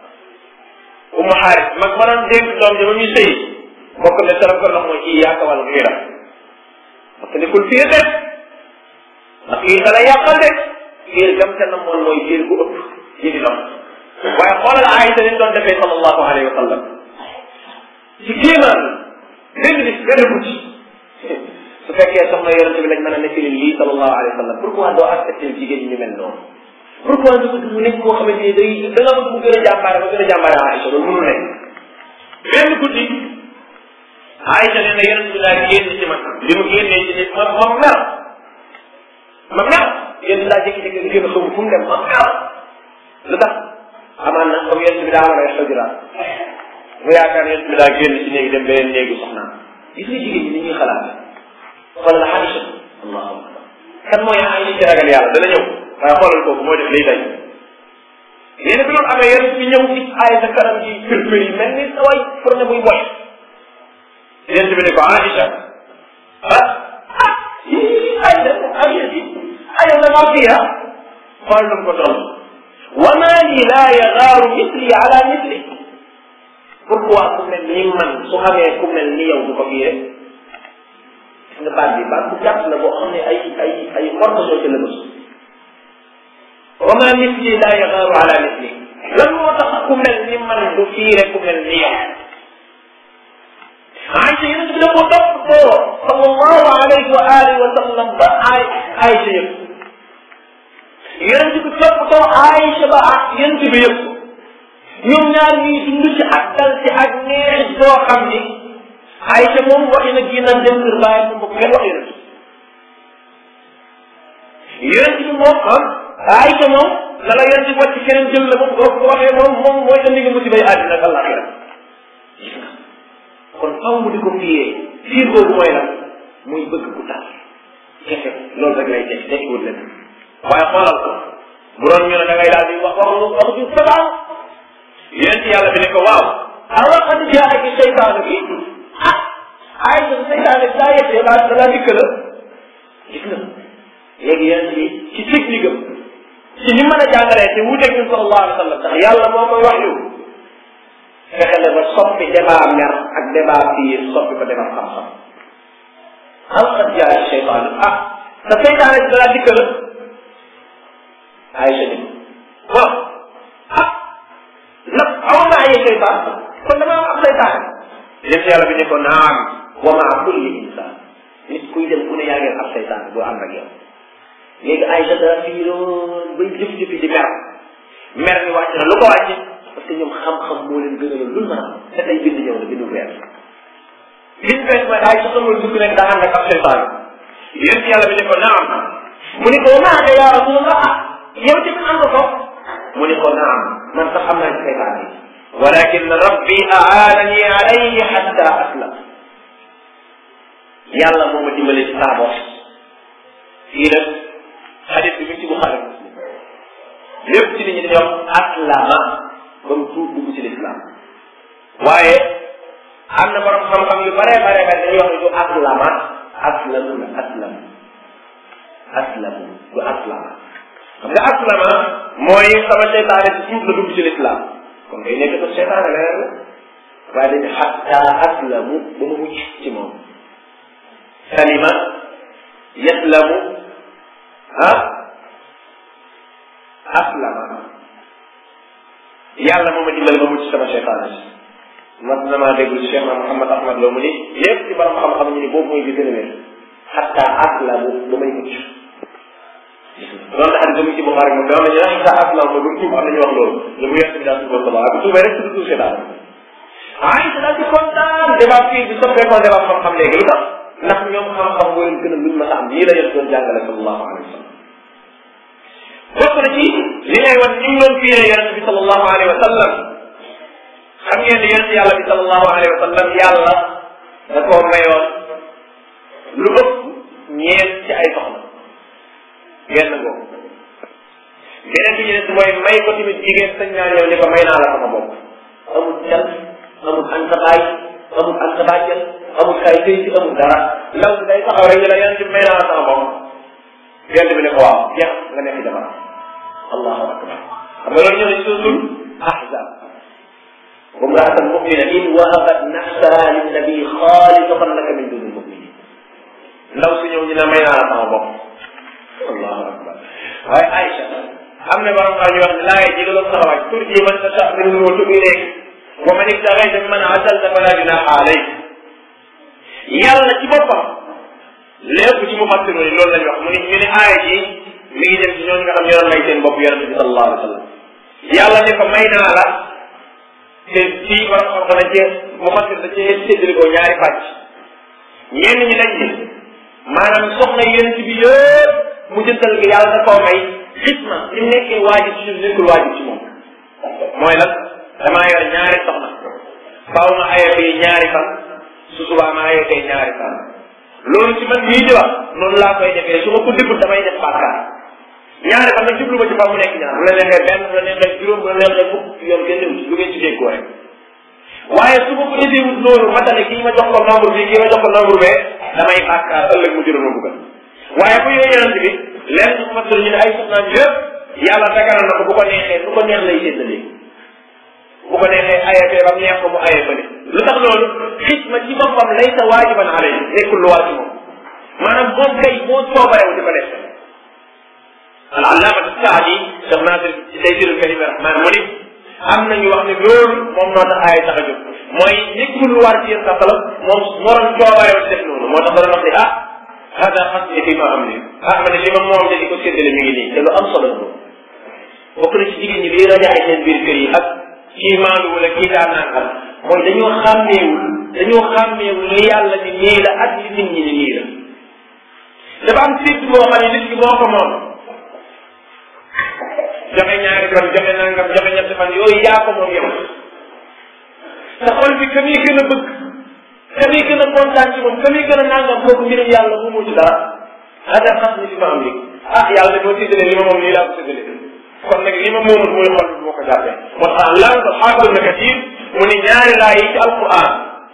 umu xaaris mag ma doon dénk doom ji ba muy sëy bokk ne salaf ko ndox mooy kii yaaka wàllu fiiram parce que nekkul fiir de ndax fiir da lay yàqal de fiir gam ca na moon mooy fiir bu ëpp ji di ndox waaye xoolal Aïsa ni doon defee sallallahu alayhi wa sallam ci kéemaan benn bis benn guddi su fekkee soxna yonente bi lañ mën a nettali lii sallallahu alayhi wa sallam pourquoi doo accepté jigéen ñi ñu mel noonu pourquoi nga bëgg mu nekk koo xamante ni day da nga bëgg mu gën a jàmbaare ba gën a jàmbaare Aïcha loolu mënul nekk benn guddi Aïcha nee na yonente bi daa génn ci man li mu génnee ci nit ma ma mer ma mer yéen daa jékki-jékki génn xamu fu mu dem ma mer lu tax amaan na comme yonente bi daa war a xajuraat mu yaakaar yonente bi daa génn ci néegi dem beneen néegu soxnaam gis nga jigéen ñi ni ñuy xalaat xoolal Aïcha allahu akbar kan mooy Aïcha ci ragal yàlla dana ñëw waaye xoolal kooku mooy def lay day nee na bi loolu amee yonente bi ñëw gis Aïcha kanam gi firfir yi mel ni sa way pour ne muy boy yonente bi ne ko Aïcha ah ah yii Aïcha Aïcha bi Aïcha la maa fiya xool lu ko toll wa maa li laa yagaaru misli ala misli pourquoi ku mel ni man su amee ku mel ni yow du ko fii rek gis nga baat bi baat bu gàtt la boo xam ne ay ay ay xorma soo ci la bës wa ma misli la yaxaaru ala misli lan moo tax ku mel ni man du fii rek ku mel ni yow Aïcha yéen bi da ko topp koo sallallahu alayhi wa alihi wa sallam ba ay Aïcha yëpp yéen bi topp koo Aïcha ba yéen bi yëpp ñoom ñaar ñuy dund ci ak dal ci ak neex boo xam ni Aïcha moom waxi na génnaan dem kër bàyyi moom bokk kenn wax yonent yonent bi moom ah Aïcha moom la la yonent bi wàcc keneen jël la moom boo ko waxee moom moom mooy indi nga musibay àddina ak àllaaxira gis nga kon faw mu di ko fiyee fiir boobu mooy lan muy bëgg ku tax kese loolu rek lay teg tekkiwul leen waaye xoolal ko bu doon ñu ne da ngay daal di wax wax wax ju sabaan yonent yàlla bi ne ko waaw awa qad jaaki seytaanu bi ah ay sa seytaane daa yettee ba da laa dikk la gis nga léegi yonent bi ci technique am ci ni mën a jàngalee te wuuteeg ñun sallallahu alayhi wa sallam ndax yàlla moo koy wax yu fexe na ba soppi débat mer ak débat fiir soppi ko débat xam-xam aw qad jaaki seytaanu ah sa seytaane da laa dikk la ay sa ni waaw ah nag awoon naa ay seytaan kon dama am seytaan yéen yàlla bi ne ko naam wa maa kulli insaan nit kuy dem ku ne yaa ngeen ab seytaan boo ànd ak yow léegi ay sa dara fiiroon bay jëf-jëfi di mer mer mi wàcc na lu ko wàcc parce que ñoom xam-xam moo leen gënaloon lu mën a te tey bind ñëw na bindu weer bind weer mooy ay sa xamul dugg nekk daa ànd ak ab seytaan yéen yàlla bi ne ko naam mu ne ko naaka yaa rasulallah ah yow ci ànd ko mu ne ko naam man sax xam naa ci seytaan yi walakin rabbi aanani alayhi xatta aslam yàlla moo ma dimbale ci saa bopp fii nag xadis bi mi ngi ci Buxaari Muslim lépp ci nit ñi dañuy wax aslama ba mu tuub dugg ci lislaam waaye am na borom xam-xam yu bare bare bare dañuy wax ne du aslama aslamu la aslam aslamu du aslama xam nga aslama mooy sama seytaane ci tuub la dugg ci lislaam kon ngay nekk sa seytaane leneen la waaye dañu xatta aslamu ba mu mucc ci moom salima yaslamu ah aslama yàlla moo ma dimbal ma mucc sama seytaane si mas na maa déglu Cheikh na Mouhamad Ahmad Lo mu ni lépp ci borom xam-xam ñu ni boobu mooy bi gën a wér xatta aslamu ba may mucc loolu la xam ne ci Buxaari moom dama ne xatta aslamu ba du tuub am nañu wax loolu lu mu yett bi daal tuubal sama bu tuubee rek du tuub daal ay daal di kontaan débat fii bi soppeekoo débat xam-xam léegi lu tax ndax ñoom xam-xam moo leen gën a luñ ma am lii la yéen doon jàngale sallallahu alayhi wa sallam bokk na ci li lay wan ñu ngi doon fiiree yonente bi sallallahu alayhi wa sallam xam ngeen ne yonente yàlla bi sallallahu alayhi wa sallam yàlla da koo mayoon lu ëpp ñeent ci ay soxna genn googu beneen bi ñu des mooy may ko tamit jigéen sañ naa ñëw ni ko may naa la sama bopp amul cal amul antabaay amul antabaajal amul kay tey ci amul dara ndaw si day taxaw rek ñu la yonente bi may naa la sama bopp benn bi ne ko waaw jeex nga nekk jabar allahu akbar xam nga loolu ñëw ne suusul ahzab وامرأة مؤمنة إن وهبت نفسها للنبي خالصة لك من دون المؤمنين ndaw si ñëw ñu ne may naa la sama bopp allahu akbar waaye Aïcha am na borom xam ñu wax ne laay jigaloon sax waaj turji man tasha minhum wa tubi ilayk wa man ibtaghayta mimman azalta fala junaha alayk yàlla ci boppam lépp ci mu fàttiru ni loolu lañu wax mu ni ñu ne aaya ji mi ngi jëm ci ñooñu nga xam ñoo doon may seen bopp yonente bi sallallahu alayhi wa sallam yàlla ne ko may naa la te fii borom xam dana cee mu fàttir da cee séddale ko ñaari pàcc ñenn ñi dañ ni maanaam soxna yonente bi yëpp mu jëntal gi yàlla da koo may xitma li mu nekkee waajib ci ñun nekkul waajib ci moom mooy lan damaa yor ñaari soxna faaw ma aye fii ñaari fan su subaa ma aye fee ñaari fan loolu ci man mii di wax noonu laa koy defee su ma ko deful damay def bàkkaar ñaari fan nag jublu ma ci fa mu nekk ñaar bu la neexee benn bu la neexee juróom bu la neexee fukk yoon kenn dem ci lu ngeen ci déggoo rek waaye su ma ko defee wut noonu matale kii ma jox ko nombre bi kii ma jox ko nombre bee damay bàkkaar ëllëg mu juróom ma buggal waaye bu yooyu yonent bi lenn ñu fasal ñu ne ay soxnaam yëpp yàlla daganal na ko bu ko neexee lu ko neex lay séddalee bu ko neexee aye fee ba mu neex ko mu aye fële lu tax loolu xisma ci boppam laysa waajiban alay nekkul lu war ci moom maanaam moom kay moo coobarewu di ko def al allaamatu saadi Cheikh Nasir ci Taysiirul Kariim Rahmaan mu ni am nañu wax ne loolu moom moo tax aaya tax a jóg mooy nekkul lu war ci yéen sax la moom moo doon coobarewu di def noonu moo tax doon wax ne ah hada xasni fi ma am ni ah ma ne li ma moom de di ko séddale mi ngi nii te lu am solo la bokk na ci jigéen ñi bi rajaxe seen biir kër yi ak kii maandu wala kii daa nangam mooy dañoo xàmmeewul dañoo xàmmeewul li yàlla ni nii la ak li nit ñi ni nii la dafa am sédd boo xam ne nit ki moo ko moom joxe ñaari fan joxe nangam joxe ñetti fan yooyu yaa ko moom yow sa xol bi ka muy gën a bëgg ka muy gën a kontaan ci moom ka muy gën a nangam kooku mbirum yàlla mu ci dara hada xas ni fi ma am léegi ah yàlla dafa séddale li ma moom nii laa ko séddale kon nag li ma moomul mooy xol bi moo ko jàppee moo tax lan ko xaafal na katir mu ni ñaari laa yi ci alquran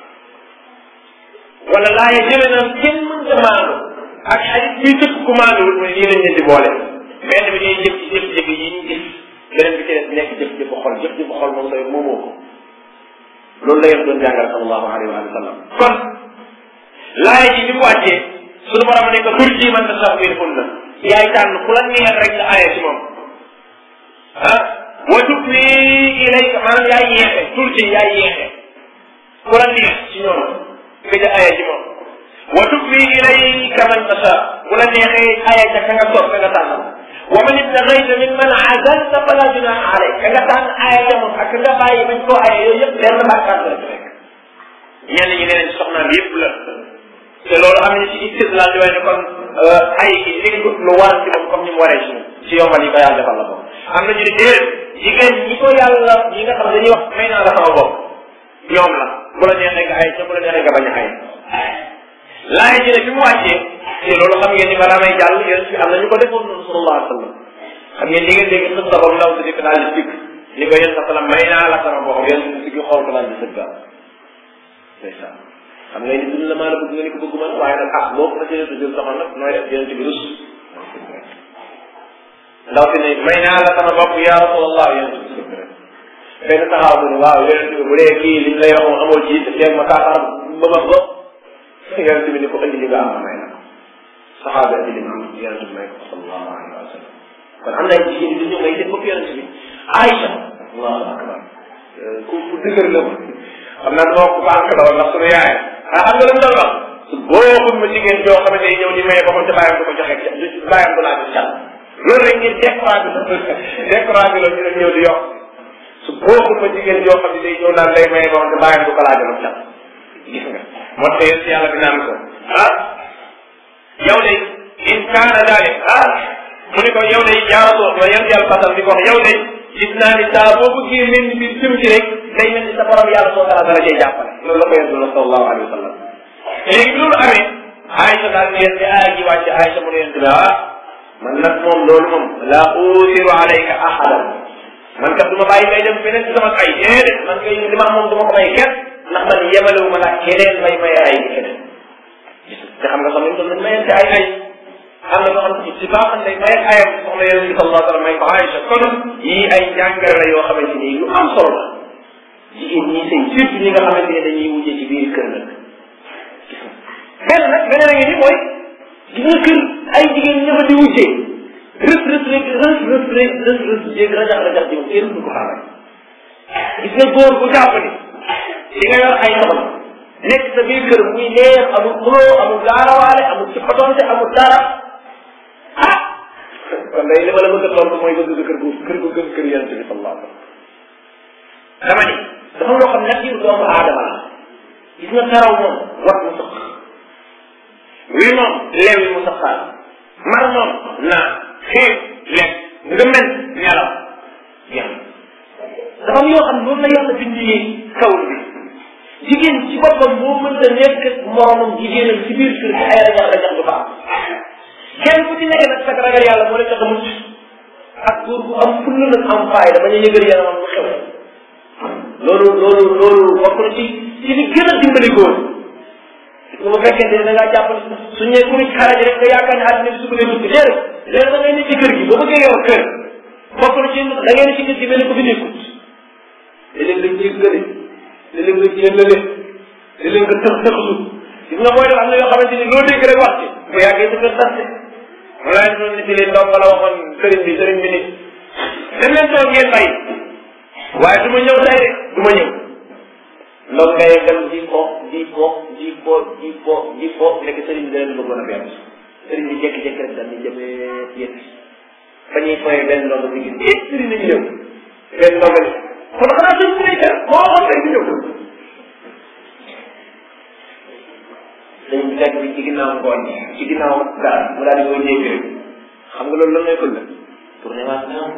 wala laa yi jële na kenn mën ta maandu ak xadis bii tëkk ku maanduwul mu ne nii lañ leen di boole benn bi ñuy jëf ci jëf-jëf yi ñu gis beneen bi ci des nekk jëf-jëfu xol jëf-jëfu xol moom say moomoo ko loolu la yéen doon jàngal sallallahu alayhi wa sallam kon laay ji bi mu wàccee suñu borom ne ko tur ji man ta sax min hunna yaay tànn ku la neex rek nga aaye ci moom ah wa tukwi ilayka maanaam yaay yeexe tur ji yaay yeexe ku la neex ci ñoom nga ja aaye ci moom wa tukwi ilayka man tasha ku la neexee aaye ca ka nga soog ka nga tànn wa man ibtaghayta mimman azalta fala junaha alayk ka nga tànn aaye ca moom ak nga bàyyi bañ koo aaye yooyu yëpp benn bàkkaar la ci fekk ñenn ñi nee nañ soxnaam yëpp la te loolu am na ci istidlal di waaye ne kon ay gi nekkut lu war ci moom comme ni mu waree ci moom ci yombal yi ko yàlla defal la ko am na ñu ne déedéet jigéen ñi ko yàlla ñi nga xam ne dañuy wax may naa la sama bopp ñoom la bu la neexee nga ay ca bu la neexee nga bañ a ay laay ji ne fi mu wàccee te loolu xam ngeen ni balaa may jàll yéen fi am na ñu ko defoon noonu sallallahu alayhi wa sallam xam ngeen di ngeen dégg xës sa bam ndaw si di ko daal di sikk ni ko yéen sa sallam may naa la sama bopp yéen si gi xool ko daal di sëgga ndeysaan xam nga ni dund la maa la bëgg nga ni ko bëgg man waaye nag ah boo ko jëlee sa jël soxna nag nooy def yéen bi rus ndaw si ne may naa la sama bopp ya rasulallah yéen si sëgg rek benn taxaw mu ne waaw yéen bi bu dee kii liñ lay wax moom amoo ci te teeg ma kaaxaar ba ma bopp yéen bi ni ko indi li nga am may na ko saxaaba bi lim am yonente bi may ko sallallahu alayhi wa sallam kon am na ay jigéen yu ñëw ngay def bopp yonente bi Aïcha allahu akbar ku ku dëgër la ma xam naa dama ko bànk la woon ndax sunu yaay ah xam nga lu mu doon wax su booxul ma jigéen joo xam ne ñëw di maye boppam te bàyyam du ko joxe bàyyam du laa jox cal loolu rek ngeen découragé la découragé la ñu ñëw di yokk su booxul ma jigéen joo xam ne day ñëw naan lay maye boppam te bàyyam du ko laa jox cal gis nga moo tax yéen yàlla bi naan ko ah yow de in kaana daalik ah mu ni ko yow de jaarasoo wa yan yàlla fasal di ko wax yow de gis naa ni saa boo bëggee mel ni biir jëm ci rek day mel ni sa borom yàlla soo dara dara cay jàppale loolu la ko yontu la sallallahu alayhi wa sallam léegi loolu amee Aïcha daal di leen di aaya ji wàcc Aïcha mu ne leen di ah man nag moom loolu moom la usiru alayka ahadan man kat du ma bàyyi may dem feneen ci sama ay déedéet man kay li ma moom du ma ko may kenn ndax man yemalewu ma nag keneen may may ay di keneen te xam nga sax ñun dañ mayante ay ay am na loo xam ne ci baax day may ayam soxna yonent bi sallallahu alayhi wa sallam may ko Aïcha kon yii ay jàngale la yoo xamante ni lu am solo la jigéen ñi sëy surtout ñi nga xamante ne dañuy wujje ci biir kër nag benn nag beneen a ngi ni mooy gis nga kër ay jigéen ña fa di wujje rës rës rek rës rës rek rës rës jéeg rajax rajax ji moom kenn du ko xaaral gis nga góor bu jàpp ni di nga yor ay soxna nekk sa biir kër muy neex amul xuloo amul gaarawaale amul ci xotonte amul dara ah kon day li ma la bëgg a tontu mooy bëgg kër gu kër gu gën kër yonent bi sallallahu alayhi wa sallam dama ni dafa loo xam nag doomu aadama la gis nga karaw moom wat mu sax wi moom leewi mu saxaal mar moom naa xiif lekk nga mel nelaw yàlla dafa am yoo xam ne loolu la yàlla bindee kaw bi jigéen ci boppam moo mënta nekk moromam jigéenam ci biir kër gi ay rajax rajax du ko am kenn ku ci nekk nag sa ragal yàlla moo la tax a mucc ak góor bu am fulla nag am faayda bañ a yëgal yaramam bu xew loolu loolu loolu bokk na ci ci li gën a dimbali góor su ma fekkente ne da ngaa jàpp su ñëwee ku ci xaraji rek nga yaakaar ne àddina bi su ko dee dugg déedéet léegi da ngay ne ci kër gi boo bëggee yor kër bokk na ci da ngay ne ci kër gi mel ni ko fi nekkut léeg-léeg nga jéggale léeg-léeg nga jéllale léeg-léeg nga tëx tëxlu gis nga mooy def am na yoo xamante ni loo dégg rek wax ci bu yàggee sa kër tas ma laa doon nit li ndox wala waxoon sëriñ bi sëriñ bi nit dem leen toog ngeen bay waaye du ma ñëw tey rek du ma ñëw ndox ngay dem di ko di ko di ko di ko di ko nekk sëriñ bi dana bëggoon a benn sëriñ bi jékki-jékki rek daal di jëmee yëpp fa ñuy foyee benn ndox bi gis eh sëriñ nañu ñëw benn ndox bi kon xanaa sëriñ bi nekk moo xam rek ñëw dañ fekk bi ci ginnaaw ngooñ ci ginnaaw gaal mu daal di koy jéggi rek xam nga loolu lan lay fël la tourné waat naa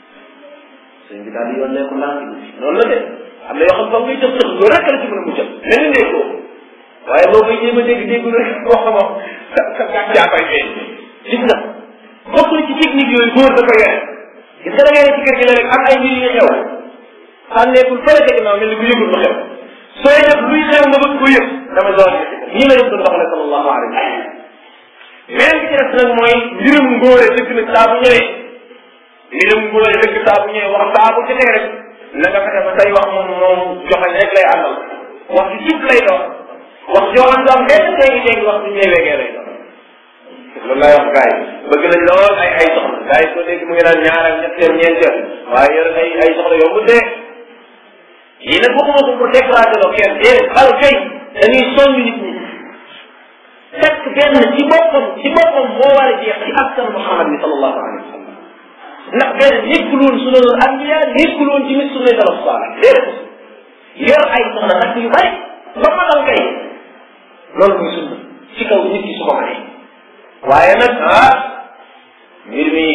sëñ bi daal di yoon nekku naa noonu la de am na yoo xam foog ngay jëf tëx loolu rek la ci mën a muccal leneen dee ko waaye boo koy jéem a dégg dégg rek wax ko moom sa sa yaa koy feeñ gis nga bokk na ci technique yooyu góor da koy yore gis nga da ngay ne ci kër gi la rek am ay mbir yu xew xànneekul fële ca ginnaaw mel ni bu yëgul lu xew sooy def luy xew nga bëgg ko yëg dama doon ñii la yëg doon doxale sallallahu alayhi wa sallam beneen bi ci des nag mooy mbirum ngóore dëgg nag saa bu ñëwee mbirum ngóore dëgg saa bu ñëwee wax saa bu ci teg rek na nga fexe ba say wax moom moom joxe rek lay àndal wax ju jub lay doon wax joo xam am benn dégg dégg wax du ñëwee wegee lay doon loolu lay wax gars yi bëgg nañ lool ay ay soxna gars yi soo dégg mu ngi naan ñaareel ñetteel ñeenteel waaye yor ay ay soxna yombu dee yii nag waxuma ko pour décourager loo kenn déedéet xal kay dañuy soññ nit ñi fekk benn ci boppam ci boppam moo war a jeex ci askan Muhammad bi sallallahu alayhi wa sallam ndax benn nekkul woon sunanul anbiya nekkul woon ci mit sunnay salaf salih déedéet yor ay soxna nag yu bari ba matal kay loolu muy sunna ci kaw nit ki su ko mënee waaye nag ah mbir mi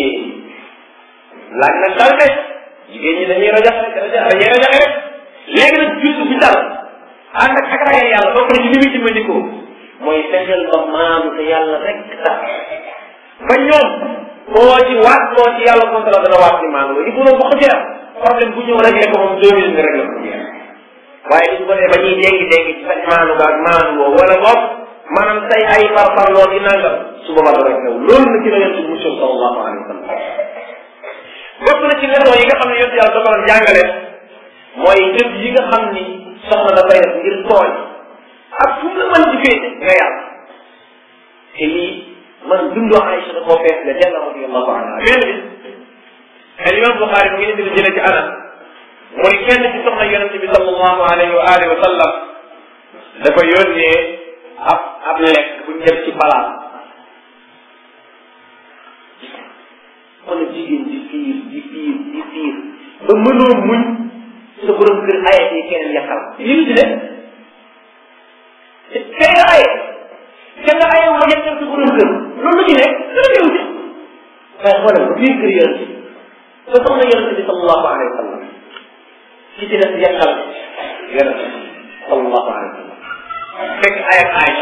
laaj nag dal de jigéen ñi dañuy rajax rajax dañuy rajaxe rek léegi nag juddu bi dal ànd ak ak ragal yàlla bokk na ci li muy dimbandikoo mooy fexeel ba maanu te yàlla rek tax ba ñoom koo ci waat koo ci yàlla konta la dana waat ni maanu la il faut bu xëjee am problème bu ñëw réglé ko moom deux minutes nga réglé ko jeex waaye li ñu ko dee ba ñuy dégg dégg ci sa maanu ga ak maanu woo wala boog maanaam say ay farfar loo di nangam su boobaa doo rek ñëw loolu na ci la yontu musul sallallahu alayhi wa sallam bokk na ci leçon yi nga xam ne yontu yàlla da ko doon jàngale mooy jëf yi nga xam ni soxna dafay def ngir tooñ ak fu mu la mën di féete nga yàlla te lii man dundu Aïcha da koo fees la jalla radiyallahu anha benn bis al imam Buxaari mu ngi indi jële ci Anas mu ni kenn ci soxna yonente bi sallallahu alayhi wa alihi wa sallam dafa yónnee ab ab lekk buñ def ci palaat kon jigéen di fiir di fiir di fiir ba mënoo muñ sa borom kër ayat yi keneen yàqal li mu ci def kay nga aye te nga aye ma yàqal sa borom kër loolu la ci nekk dana ñëw ci waaye xoolal ba biir kër yonente bi ba soxna yonente bi sallallahu alayhi wa sallam ci ci def yàqal yonente bi sallallahu alayhi wa sallam fekk ayat Aïcha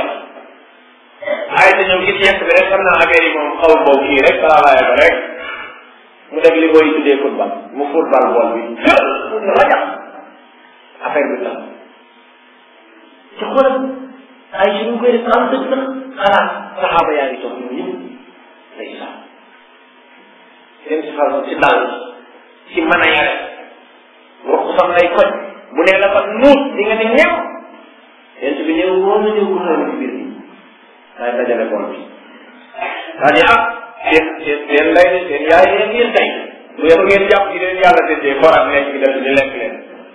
Aïcha ñëw gis yekk bi rek xam naa affaire yi moom xaw boobu kii rek salaamaaye ko rek mu def li booy tuddee football mu football bool bi mu rajax affaire bi tax ci xoolal Aïcha ñu koy def am dëgg sax xalaat saxaaba yaa ngi toog ñoom ñëpp day sax dem si xal si dal si mën a yare wax sam lay koj bu nee la fa nuut di nga ne ñew yent bi ñëw woo na ñëw ko ci biir bi waaye dajale bool bi daa di ah seen seen seen lay ne seen yaay leen ngeen tey bu yëpp ngeen jàpp ci leen yàlla tëddee forat nekk bi def di lekk leen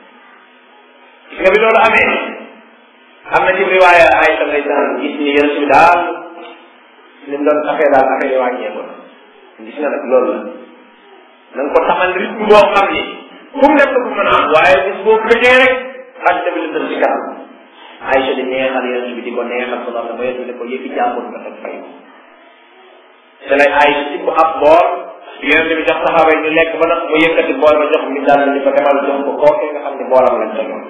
gis nga bi loolu amee am na ci riwaaya ay sa ngay daan gis ni yonent bi daal ni mu doon affaire daal affaire yi wàññeeku na gis nga nag loolu la na nga ko taxal rythme boo xam ni fu mu nekk ko mën a am waaye bis boo gëjee rek ak bi la ci kanam Aïcha di neexal yonent bi di ko neexal ko xam ne ba yonent bi ne ko yëfi jàmbur nga teg fay te lay Aïcha si ko ab bool yonent bi jox saxaaba yi ñu lekk ba nag mu yëkkati bool ba jox mi daal ni ko demal jox ko kookee nga xam ne boolam lañ tegoon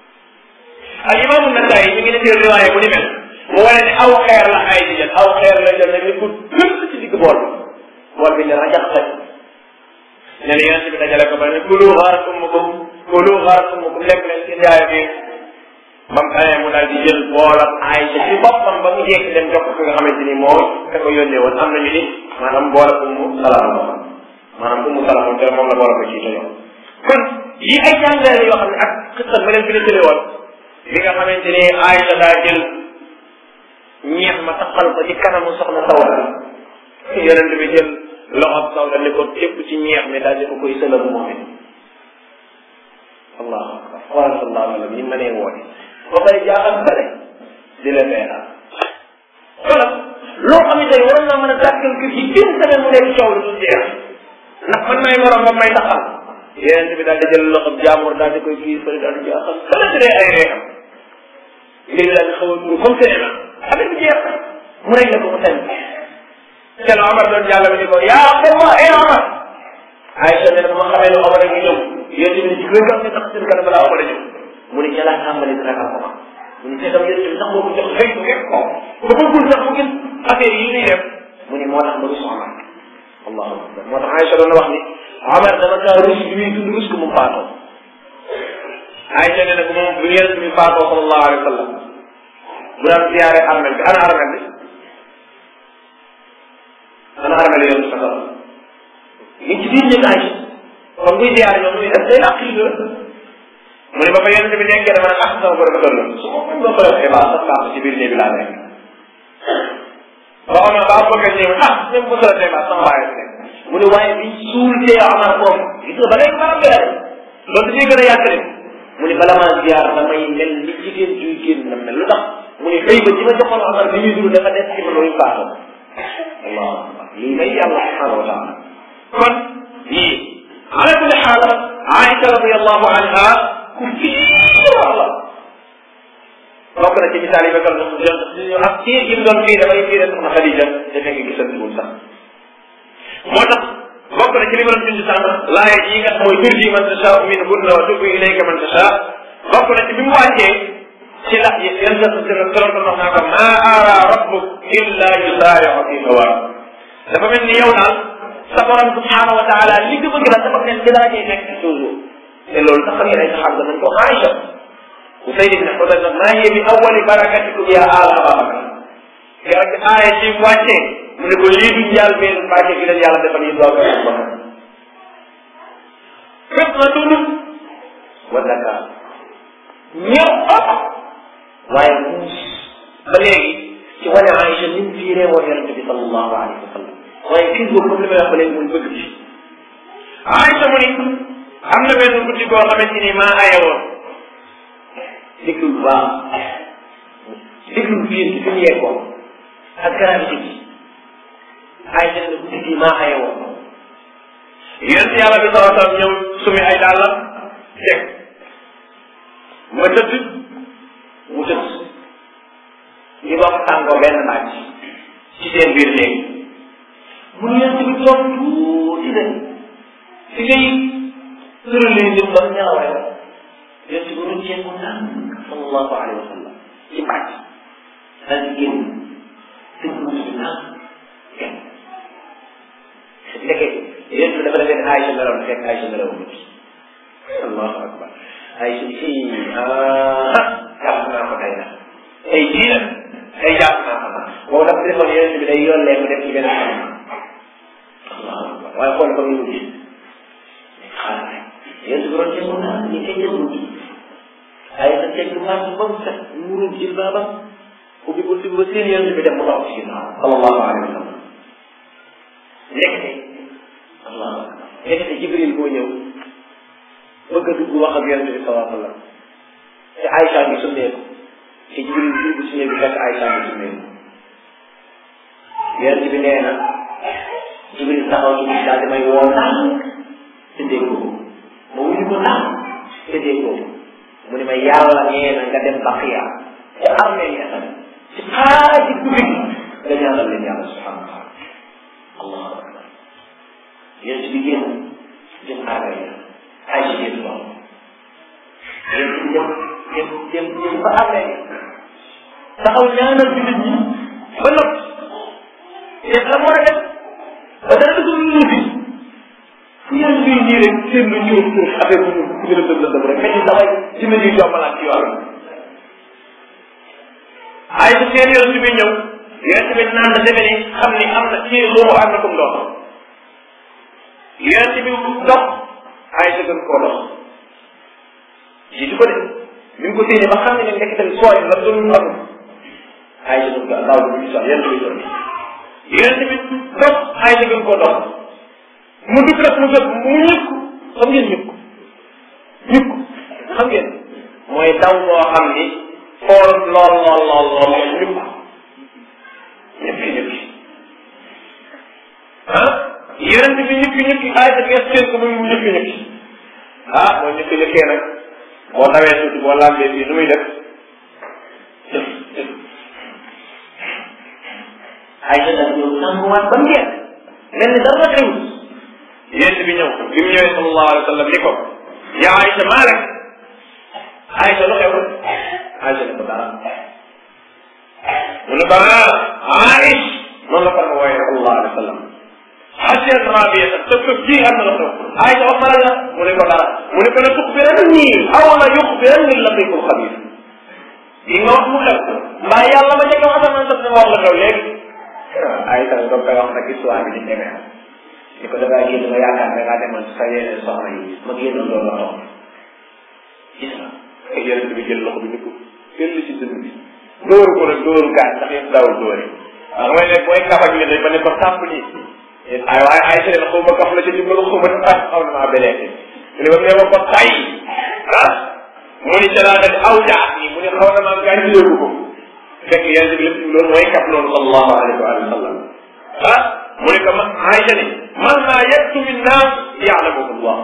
al imaamu Nasaayi mi ngi defee riwaaye bu ni mel mu wane ne aw xeer la ay di jël aw xeer la jël nag ni ko gëpp ci digg bool bi bool bi ne rajax rek ne la yonent bi dajale ko ba ne kulu xaarat ummukum kulu xaarat ummukum lekk leen seen yaay bi ba mu amee mu daal di jël boolam Aïcha ci boppam ba mu jekk dem jox ko ki nga xamante ni moo ka ko yónnee woon am nañu ni maanaam boolam ummu salaam la maanaam ummu salaam moom te moom la boolam ko ci yoon kon yi ay jàngale la yoo xam ne ak xisat ma leen fi la tële woon bi nga xamante ni Aïcha daa jël ñeex ma taxal ko ci kanamu soxna Sawda yonent bi jël loxob Sawda ne ko képp ci ñeex mi daal di ko koy sëlal moom it allahu akbar xoolal sallallahu alayhi wa sallam ni ma nee woote ba pare jaaxal bare di la feeral xoolal loo xam ne tey waroon naa mën a gàttal kër gi une semaine mu nekk coow lu du jeex ndax man may morom ba may taxal yonent bi daal di jël loxob jaamur daal di koy kii fële daal di jaaxal fële si dee ay reexam mbir daal di xaw a dugg comme cinéma affaire bi jeex mu rek ko mu tànn te la Omar doon jàll bi ni ko yaa xema eh Omar Aïcha ne dama xamee ne Omar a ngi ñëw yéen tamit ci gën a tax seen kanam balaa Omar a ñëw mu ne ca laa tàmbali di ragal Omar mu ne seetam yéen tamit sax moo ko jox xëy bu ngeen ko ba bëggul sax mu gën affaire yi ñuy def mu ne moo tax ma rus Omar allahu akbar moo tax Aïcha doon wax ni Omar dama kaa rus bi muy dund rus ko mu faatoo Aïcha ne ne ko moom bu yéen tamit faatoo sallallahu alayhi wa sallam bu daan ziyaare armel bi ana armel bi ana armel yi yoon sa ngi ci biir ñëpp Aïcha comme buy ziyaare ñoom muy def day làq yi mu ne ba fa yonente bi nekkee dama ne ah sama borom kër la su ma ko ma ko defee baax sax baax ci biir néeg bi laa nekk ba xam ba bëgg a ñëw ah même bu ko defee baax sama waaye nekk mu ne waaye bi suul tee Omar foofu gis nga ba léegi maanaam gën loolu dañuy gën a yàq mu ne bala maa ziyaar damay mel ni jigéen juy génn na mel lu tax mu ne xëy ba ji ma joxoon Omar bi ñuy dund dafa des ci man luy faatoo allahu akbar lii may yàlla subhanahu wa taala kon lii ala kulli xaal Aïcha radiallahu anha ku fiir la bokk na ci misaal yi ba gal ñu ak fiir gi mu doon fii damay fiire soxna Xadija te fekk gisantuwul sax moo tax bokk na ci li ma doon dund sànq laaya ji nga mooy turji man tasha minhunna wa tubu ilayka man tasha bokk na ci bi mu wàccee ci lax yi yan sa sira doon wax naa ko ma ara rabbuk illa yusaariu fi hawa dafa mel ni yow daal sa borom subhanahu wa taala li nga bëgg la dafa mel ci daa cay nekk toujours te loolu sax xam ngeen ay saxaaba nañ ko Aïcha Usayd ibn Xudayr nag maa hiya bi awwali barakatikum ya ala Abubakar keroog ci aaya ci wàccee mu ne ko lii du njaal benn barke gi leen yàlla defal yi doog a Abubakar fitnatun wa zakat ñëw waaye muus ba léegi ci wane Aïcha ni mu fiiree woon yonente bi sallallahu alayhi wa sallam waaye kii boobu comme li may wax ba léegi muy bëgg bi Aïcha mu ni am na benn guddi koo xamante ni maa aye woon déglu bu baax déglu fiir ci fi mu yeggoon ak gravité bi Aïcha ne guddi gi maa aye woon yonent yàlla bi sallallahu alayhi wa sallam ñëw sumi ay dàllam teg ma tëdd mu tëdd li bokk tàngoo benn naaj ci seen biir néeg mu ne yonent bi toog tuuti de fi ngay tëralee jëm ba nelawee yonent bi doon ceeb mu naan sallallahu alayhi wa sallam ci pàcc daal di génn tëdd mu ci naan kenn ndeke yonent bi dafa defee Aïcha nelaw na fekk Aïcha nelaw na allahu akbar Aïcha ni fii ah jàpp naa ko tey nag tey jii nag tey jàpp naa ko nag boobu dafa defoon yonent bi day yollee mu def ci beneen xam allahu akbar waaye xool ko mu gis xaaral rek yonent bi doon jëngu naa ni kay jëngu ji ay sa teg maas ba mu set muuru jil baabam ubbi buntu bi ba seen yonent bi dem mu taxaw ci ginnaaw sallallahu alayhi wa sallam nekkte allahu akbar nekkte jibril boo ñëw bëgg a dugg wax ak yonent bi sallallahu alayhi wa sallam te Aïcha ngi summeeku te jibril bi dugg si bi fekk Aïcha ngi summeeku yonent bi nee na jibril taxaw ci daal di may woo naan te déggoo ma wuyu ko naan te déggoo mu ne ma yàlla nee na nga dem baqiya te armée ya ci xaaji guddi nga ñaanal leen yàlla subhanahu wa taala allahu akbar yonent bi génn jëm armée ya ay si génn loolu yonent bi dem dem dem dem ba armée taxaw ñaanal jullit ñi ba noppi te la mu war a def ba dara dugg lu fi fu yàlla ñuy nii rek seen lu ñëw ñëw affaire bu ñu ku gën a dëb la dëb rek mais damay ci la ñuy jombalaat ci yoon ay su seen yonent bi ñëw yonent bi naan na defe ni xam ni am na ci loolu am na comme dox yonent bi dox ay sa gën koo dox jiitu ko de bi mu ko téye ba xam ne ne ndekk tamit sooy la doon am ay sa gën ko daaw bi ñu yonent bi doon yonent bi dox ay sa gën koo dox mu dugg rek mu jot mu ñëkk xam ngeen ñëkk ñëkk xam ngeen mooy daw boo xam ni foor lool lool lool lool ñëkk ñëkk ñëkk ah yonent bi ñëkk ñëkk ay sa gees seen ko muy mu ñëkk ñëkk ah mooy ñëkk ñëkkee nag boo dawee tuuti boo lambee fii nu muy def def def ay sa nag yow sanguwaat ba mu jeex mel ni dara xew yéen bi ñëw bi mu ñëwee sallallahu alayhi wa sallam ni ko yaa Aïcha maa rek Aïcha lu xew Aïcha ne ko dara mu ne ko ah Aïch noonu la ko ma wooyee sallallahu alayhi wa sallam xaseen rabia sa këf ji am na la xew Aïcha wax na la mu ne ko dara mu ne ko la tuxbiran nii aw la yuxbiran ni latiful xabir yi nga wax mu xew mbaa yàlla ma njëkk a wax asamaan sax ne wax la xew léegi Aïcha ne ko koy wax nag histoire bi di demee ni ko dangaa génn nga yaakaar ne ngaa demoon sa yeneen soxna yi ma génn loolu la toog gis nga ay yeneen bi jël loxo bi ni ko fell ci dënn bi dóor ko nag dóoru gaañ ndax yéen daawul dóore waaw mooy ne booy kaf ak nit ba ne ko tàpp nii ay waaye ay seen xaw ma kaf la ci jublu xaw ma ah xaw na maa beleete mu ne ba mu ne ma ko tay ah mu ni ca laa def aw jaa nii mu ne xaw na maa gaañ yóbbu ko fekk yeneen bi lépp loolu mooy kaf loolu sallallahu alayhi wa sallam ah mu ne ko ma Aïcha ni man laa yettu min naas yaalamuhu Allah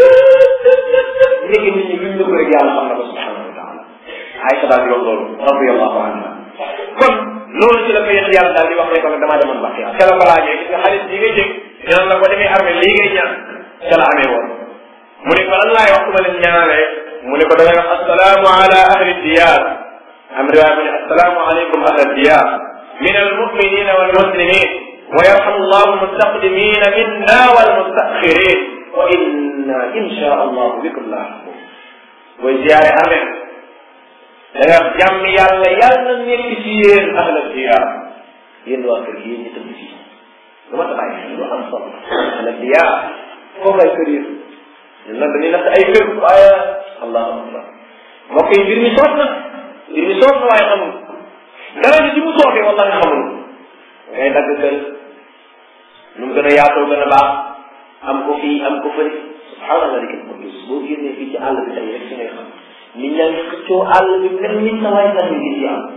léegi nit ñi luñ nëbb rek yàlla xam na ko subhanahu wa taala Aïcha daal di wax loolu radiallahu anha kon loolu ci la ko yéen yàlla daal di wax ne ko damaa demoon bàq yàlla ca la ko laajee gis nga xaalis bii ngay jég ñaan la ko demee armée lii ngay ñaan ca la amee woon mu ne ko lan laay wax su ma leen ñaanalee mu ne ko da ngay wax assalaamu ala ahli diyar am riwaaya mu ne assalaamu aleykum ahli diyar min almuminina walmuslimin ويرحم الله المستقدمين منا والمستأخرين وإنا إن شاء الله بكم لاحقون وزيارة أمين danga jàmm yàlla yàlla na nekk ci yéen ahla diyaar yéen waa kër gi yéen ñi tëdd fii lu ma tax ay lu am solo ahla diyaar foofu ay kër yéen ñun nag dañuy natt ay kër waaye allahu akbar mbokk yi mbir mi soos na mbir mi soos na waaye xamul dara ji mu soofee wala nga xamul ngay dagg kër nu mu gën a yaatoo gën a baax am ko fii am ko fële subhaana malikal quddus boo génnee fii ci àll bi tey rek si ngay xam nit ñaa ngi xëccoo àll bi mel ni sa waay sax ñu gis am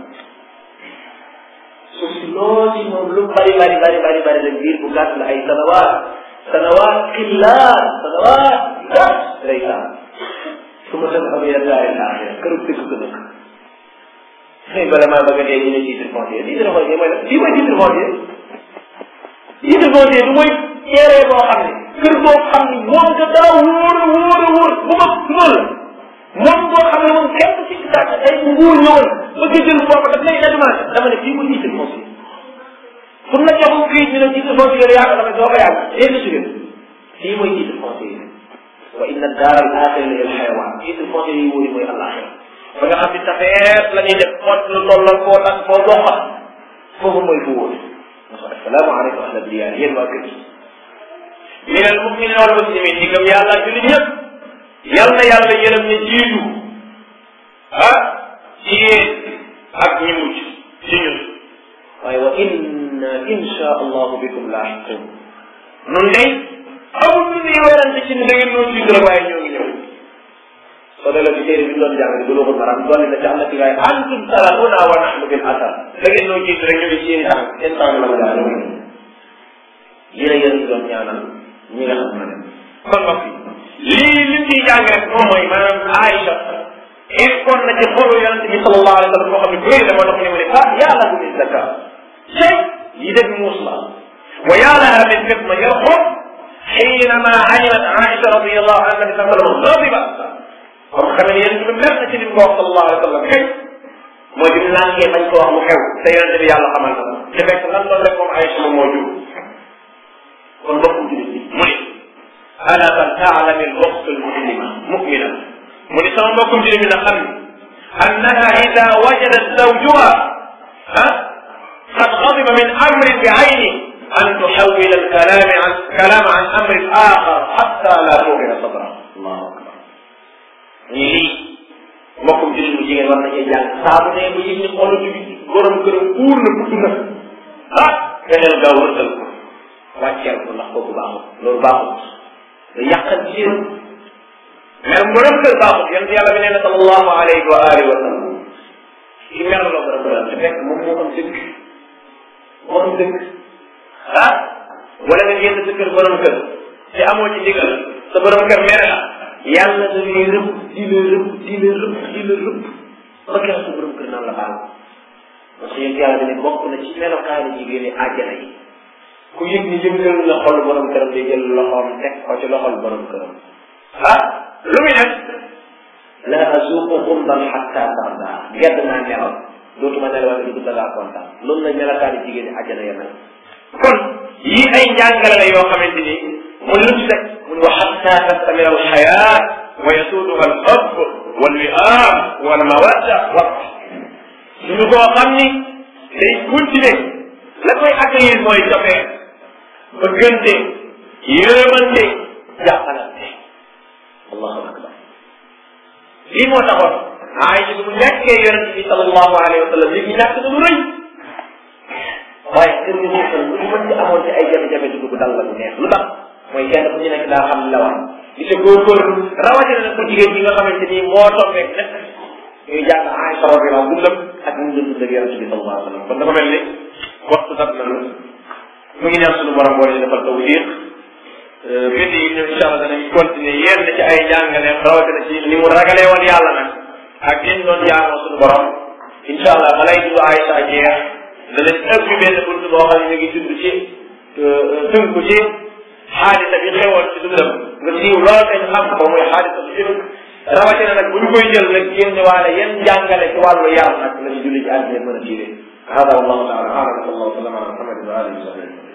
suuf si loo ci moom lu bari bari bari bari bari rek biir bu gàtt la ay sanawaat sanawaat xillaat sanawaat gàtt lay saa su ma dem am yenn daari laaxira këru dëkk ko dëkk xëy bala maa bëgg a dee ñu ne titre foncier titre foncier mooy la lii mooy titre foncier titre foncier du mooy teeree boo xam ne kër boo xam ne moom nga daa wóor a wóor a wóor bu ma loolu la moom boo xam ne moom kenn ci sàkk ay nguur ñëwoon bëgg a jël foofu daf lay demandé dama ne fii mu titre foncier pour na jox kii ñu ne titre foncier yàgg dama doo ko yàgg léegi si gën fii mooy titre foncier wa inna daara al axira la al xayawaan titre foncier yi wóori mooy àllaaxira ba nga xam ne tafeet la ñuy def xoot lu tollal foo tax foo doxa foofu mooy fu wóor assalaamu aleykum ahla diyaar yéen waa kër min al muminin wal muslimin ñi gëm yàlla jullit ñëpp yal na yàlla yërëm ñu jiitu ah ci yéen ak ñi mucc ci ñun waaye wa inna insha allahu bikum laaxiqun nun day amul lu ñuy werante ci ni da ngeen ñoo jiitu rek waaye ñoo ngi ñëw soo delloo ci téere bi ñu doon jàng bu loxul maram dolli na ci am na ci waaye antum salafuna wa nahnu bil asar da ngeen ñoo jiitu rek ñu ngi seen tànk seen tànk la ma daa ñoo ngi lii la yéen doon ñaanal ñi nga xam ne kon mbokk yi lii li ciy jàng rek moom mooy maanaam Aïcha ekkoon na ci xolu yonente bi sallallahu alayhi wa sallam boo xam ne bëri dama dox ne mu ne ah yàlla bu min zakka tey yi def muus la wa yàlla min fitna yarxum حينما علمت عائشة رضي الله عنها النبي صلى الله عليه وسلم غاضبة comme xam ne yéen ñu mer na ci li mu ko wax sallallahu alayhi wa sallam xëy mooy bi mu lànkee bañ ko wax mu xew te yonente bi yàlla xamal na te fekk lan loolu rek moom Aïcha moom moo jur kon mbokku julit bi mu ne ala fal taalami al uxt al muslima mumina mu ne sama mbokkum julit bi na xam ni annaha ida wajadat zawjuha ah qad ghadiba min amrin bi ayni an tuxawila al kalama an kalama an amrin axar xatta la tuxira sadra allahu akbar ñu lii mbokkum julit bu jigéen war na cee jàng saa bu ne bu yëg ni xolu bi borom këram uur na budd na ah fexeel gaaw rëtal ko wàcceel ko ndax kooku baaxul loolu baaxul da yàqal ci yéen mer borom kër baaxul yonent yàlla bi nee na sallallahu alayhi wa alihi wa sallam ci mer la borom kër te fekk moom moo am dëkk moo am dëkk ah wala nga génn sa kër borom kër te amoo ci ndigal sa borom kër mere la yàlla da lay rëbb di la rëbb di la rëbb di la rëbb ba keroog sa borom kër naan la baal parce que yonent yàlla bi ne bokk na ci melokaani jigéen ñi àjjana yi ku yëg ni yëngal na xol borom këram day jël loxoom teg ko ci loxol borom këram ah lu muy def la azuqu xumban xatta tarda gedd naa nelaw dootuma nelaw ne du dangaa kontaan loolu la melakaani jigéen ñi àjjana ya mel kon yii ay njàngale la yoo xamante ni mu lu ci teg mu ne wa xatta tastamira al xayaat wa yasuuduha al xubb wal wiaam wal mawadda wa suñu koo xam ni day continuer la koy accueillir mooy cofee bëggante yërëmante jàppalante allahu akbar lii moo taxoon Aïcha bu nekkee yonent bi sallallahu alayhi wa sallam léegi ñàkk na lu rëy waaye kër gi ñu lu mën ci amoon ci ay jafe-jafe dugg dal la bu neex lu tax mooy kenn ku ci nekk daa xam la war di sa góorgóorlu rawatina nag ku jigéen ñi nga xamante ni moo tombee nekk ñuy jàng Aïcha radiyallahu dundam ak ñu doon dund ak yonent bi sallallahu alayhi wa sallam kon dafa mel ni waxtu dab na mu ngi ñaan suñu borom boo ñu defal tawfiq bind yi ñëw incha allah danañ continuer yenn ci ay jàngaleem rawatina ci ni mu ragalee woon yàlla nag ak ni doon jaamoo suñu borom incha allah balay dugg Aïcha jeex danañ ëpp benn bunt boo xam ne ñu ngi dund ci tënku ci xaadisa bi xewoon ci dundam nga siiw lool te ñu xam ko muy xaadisa bi jël rawatina nag bu ñu koy jël nag génne waale yenn jàngale ci wàllu yar nag la ñu julli ci àddina mën a tiire هذا والله تعالى اعلم صلى الله وسلم على محمد واله وصحبه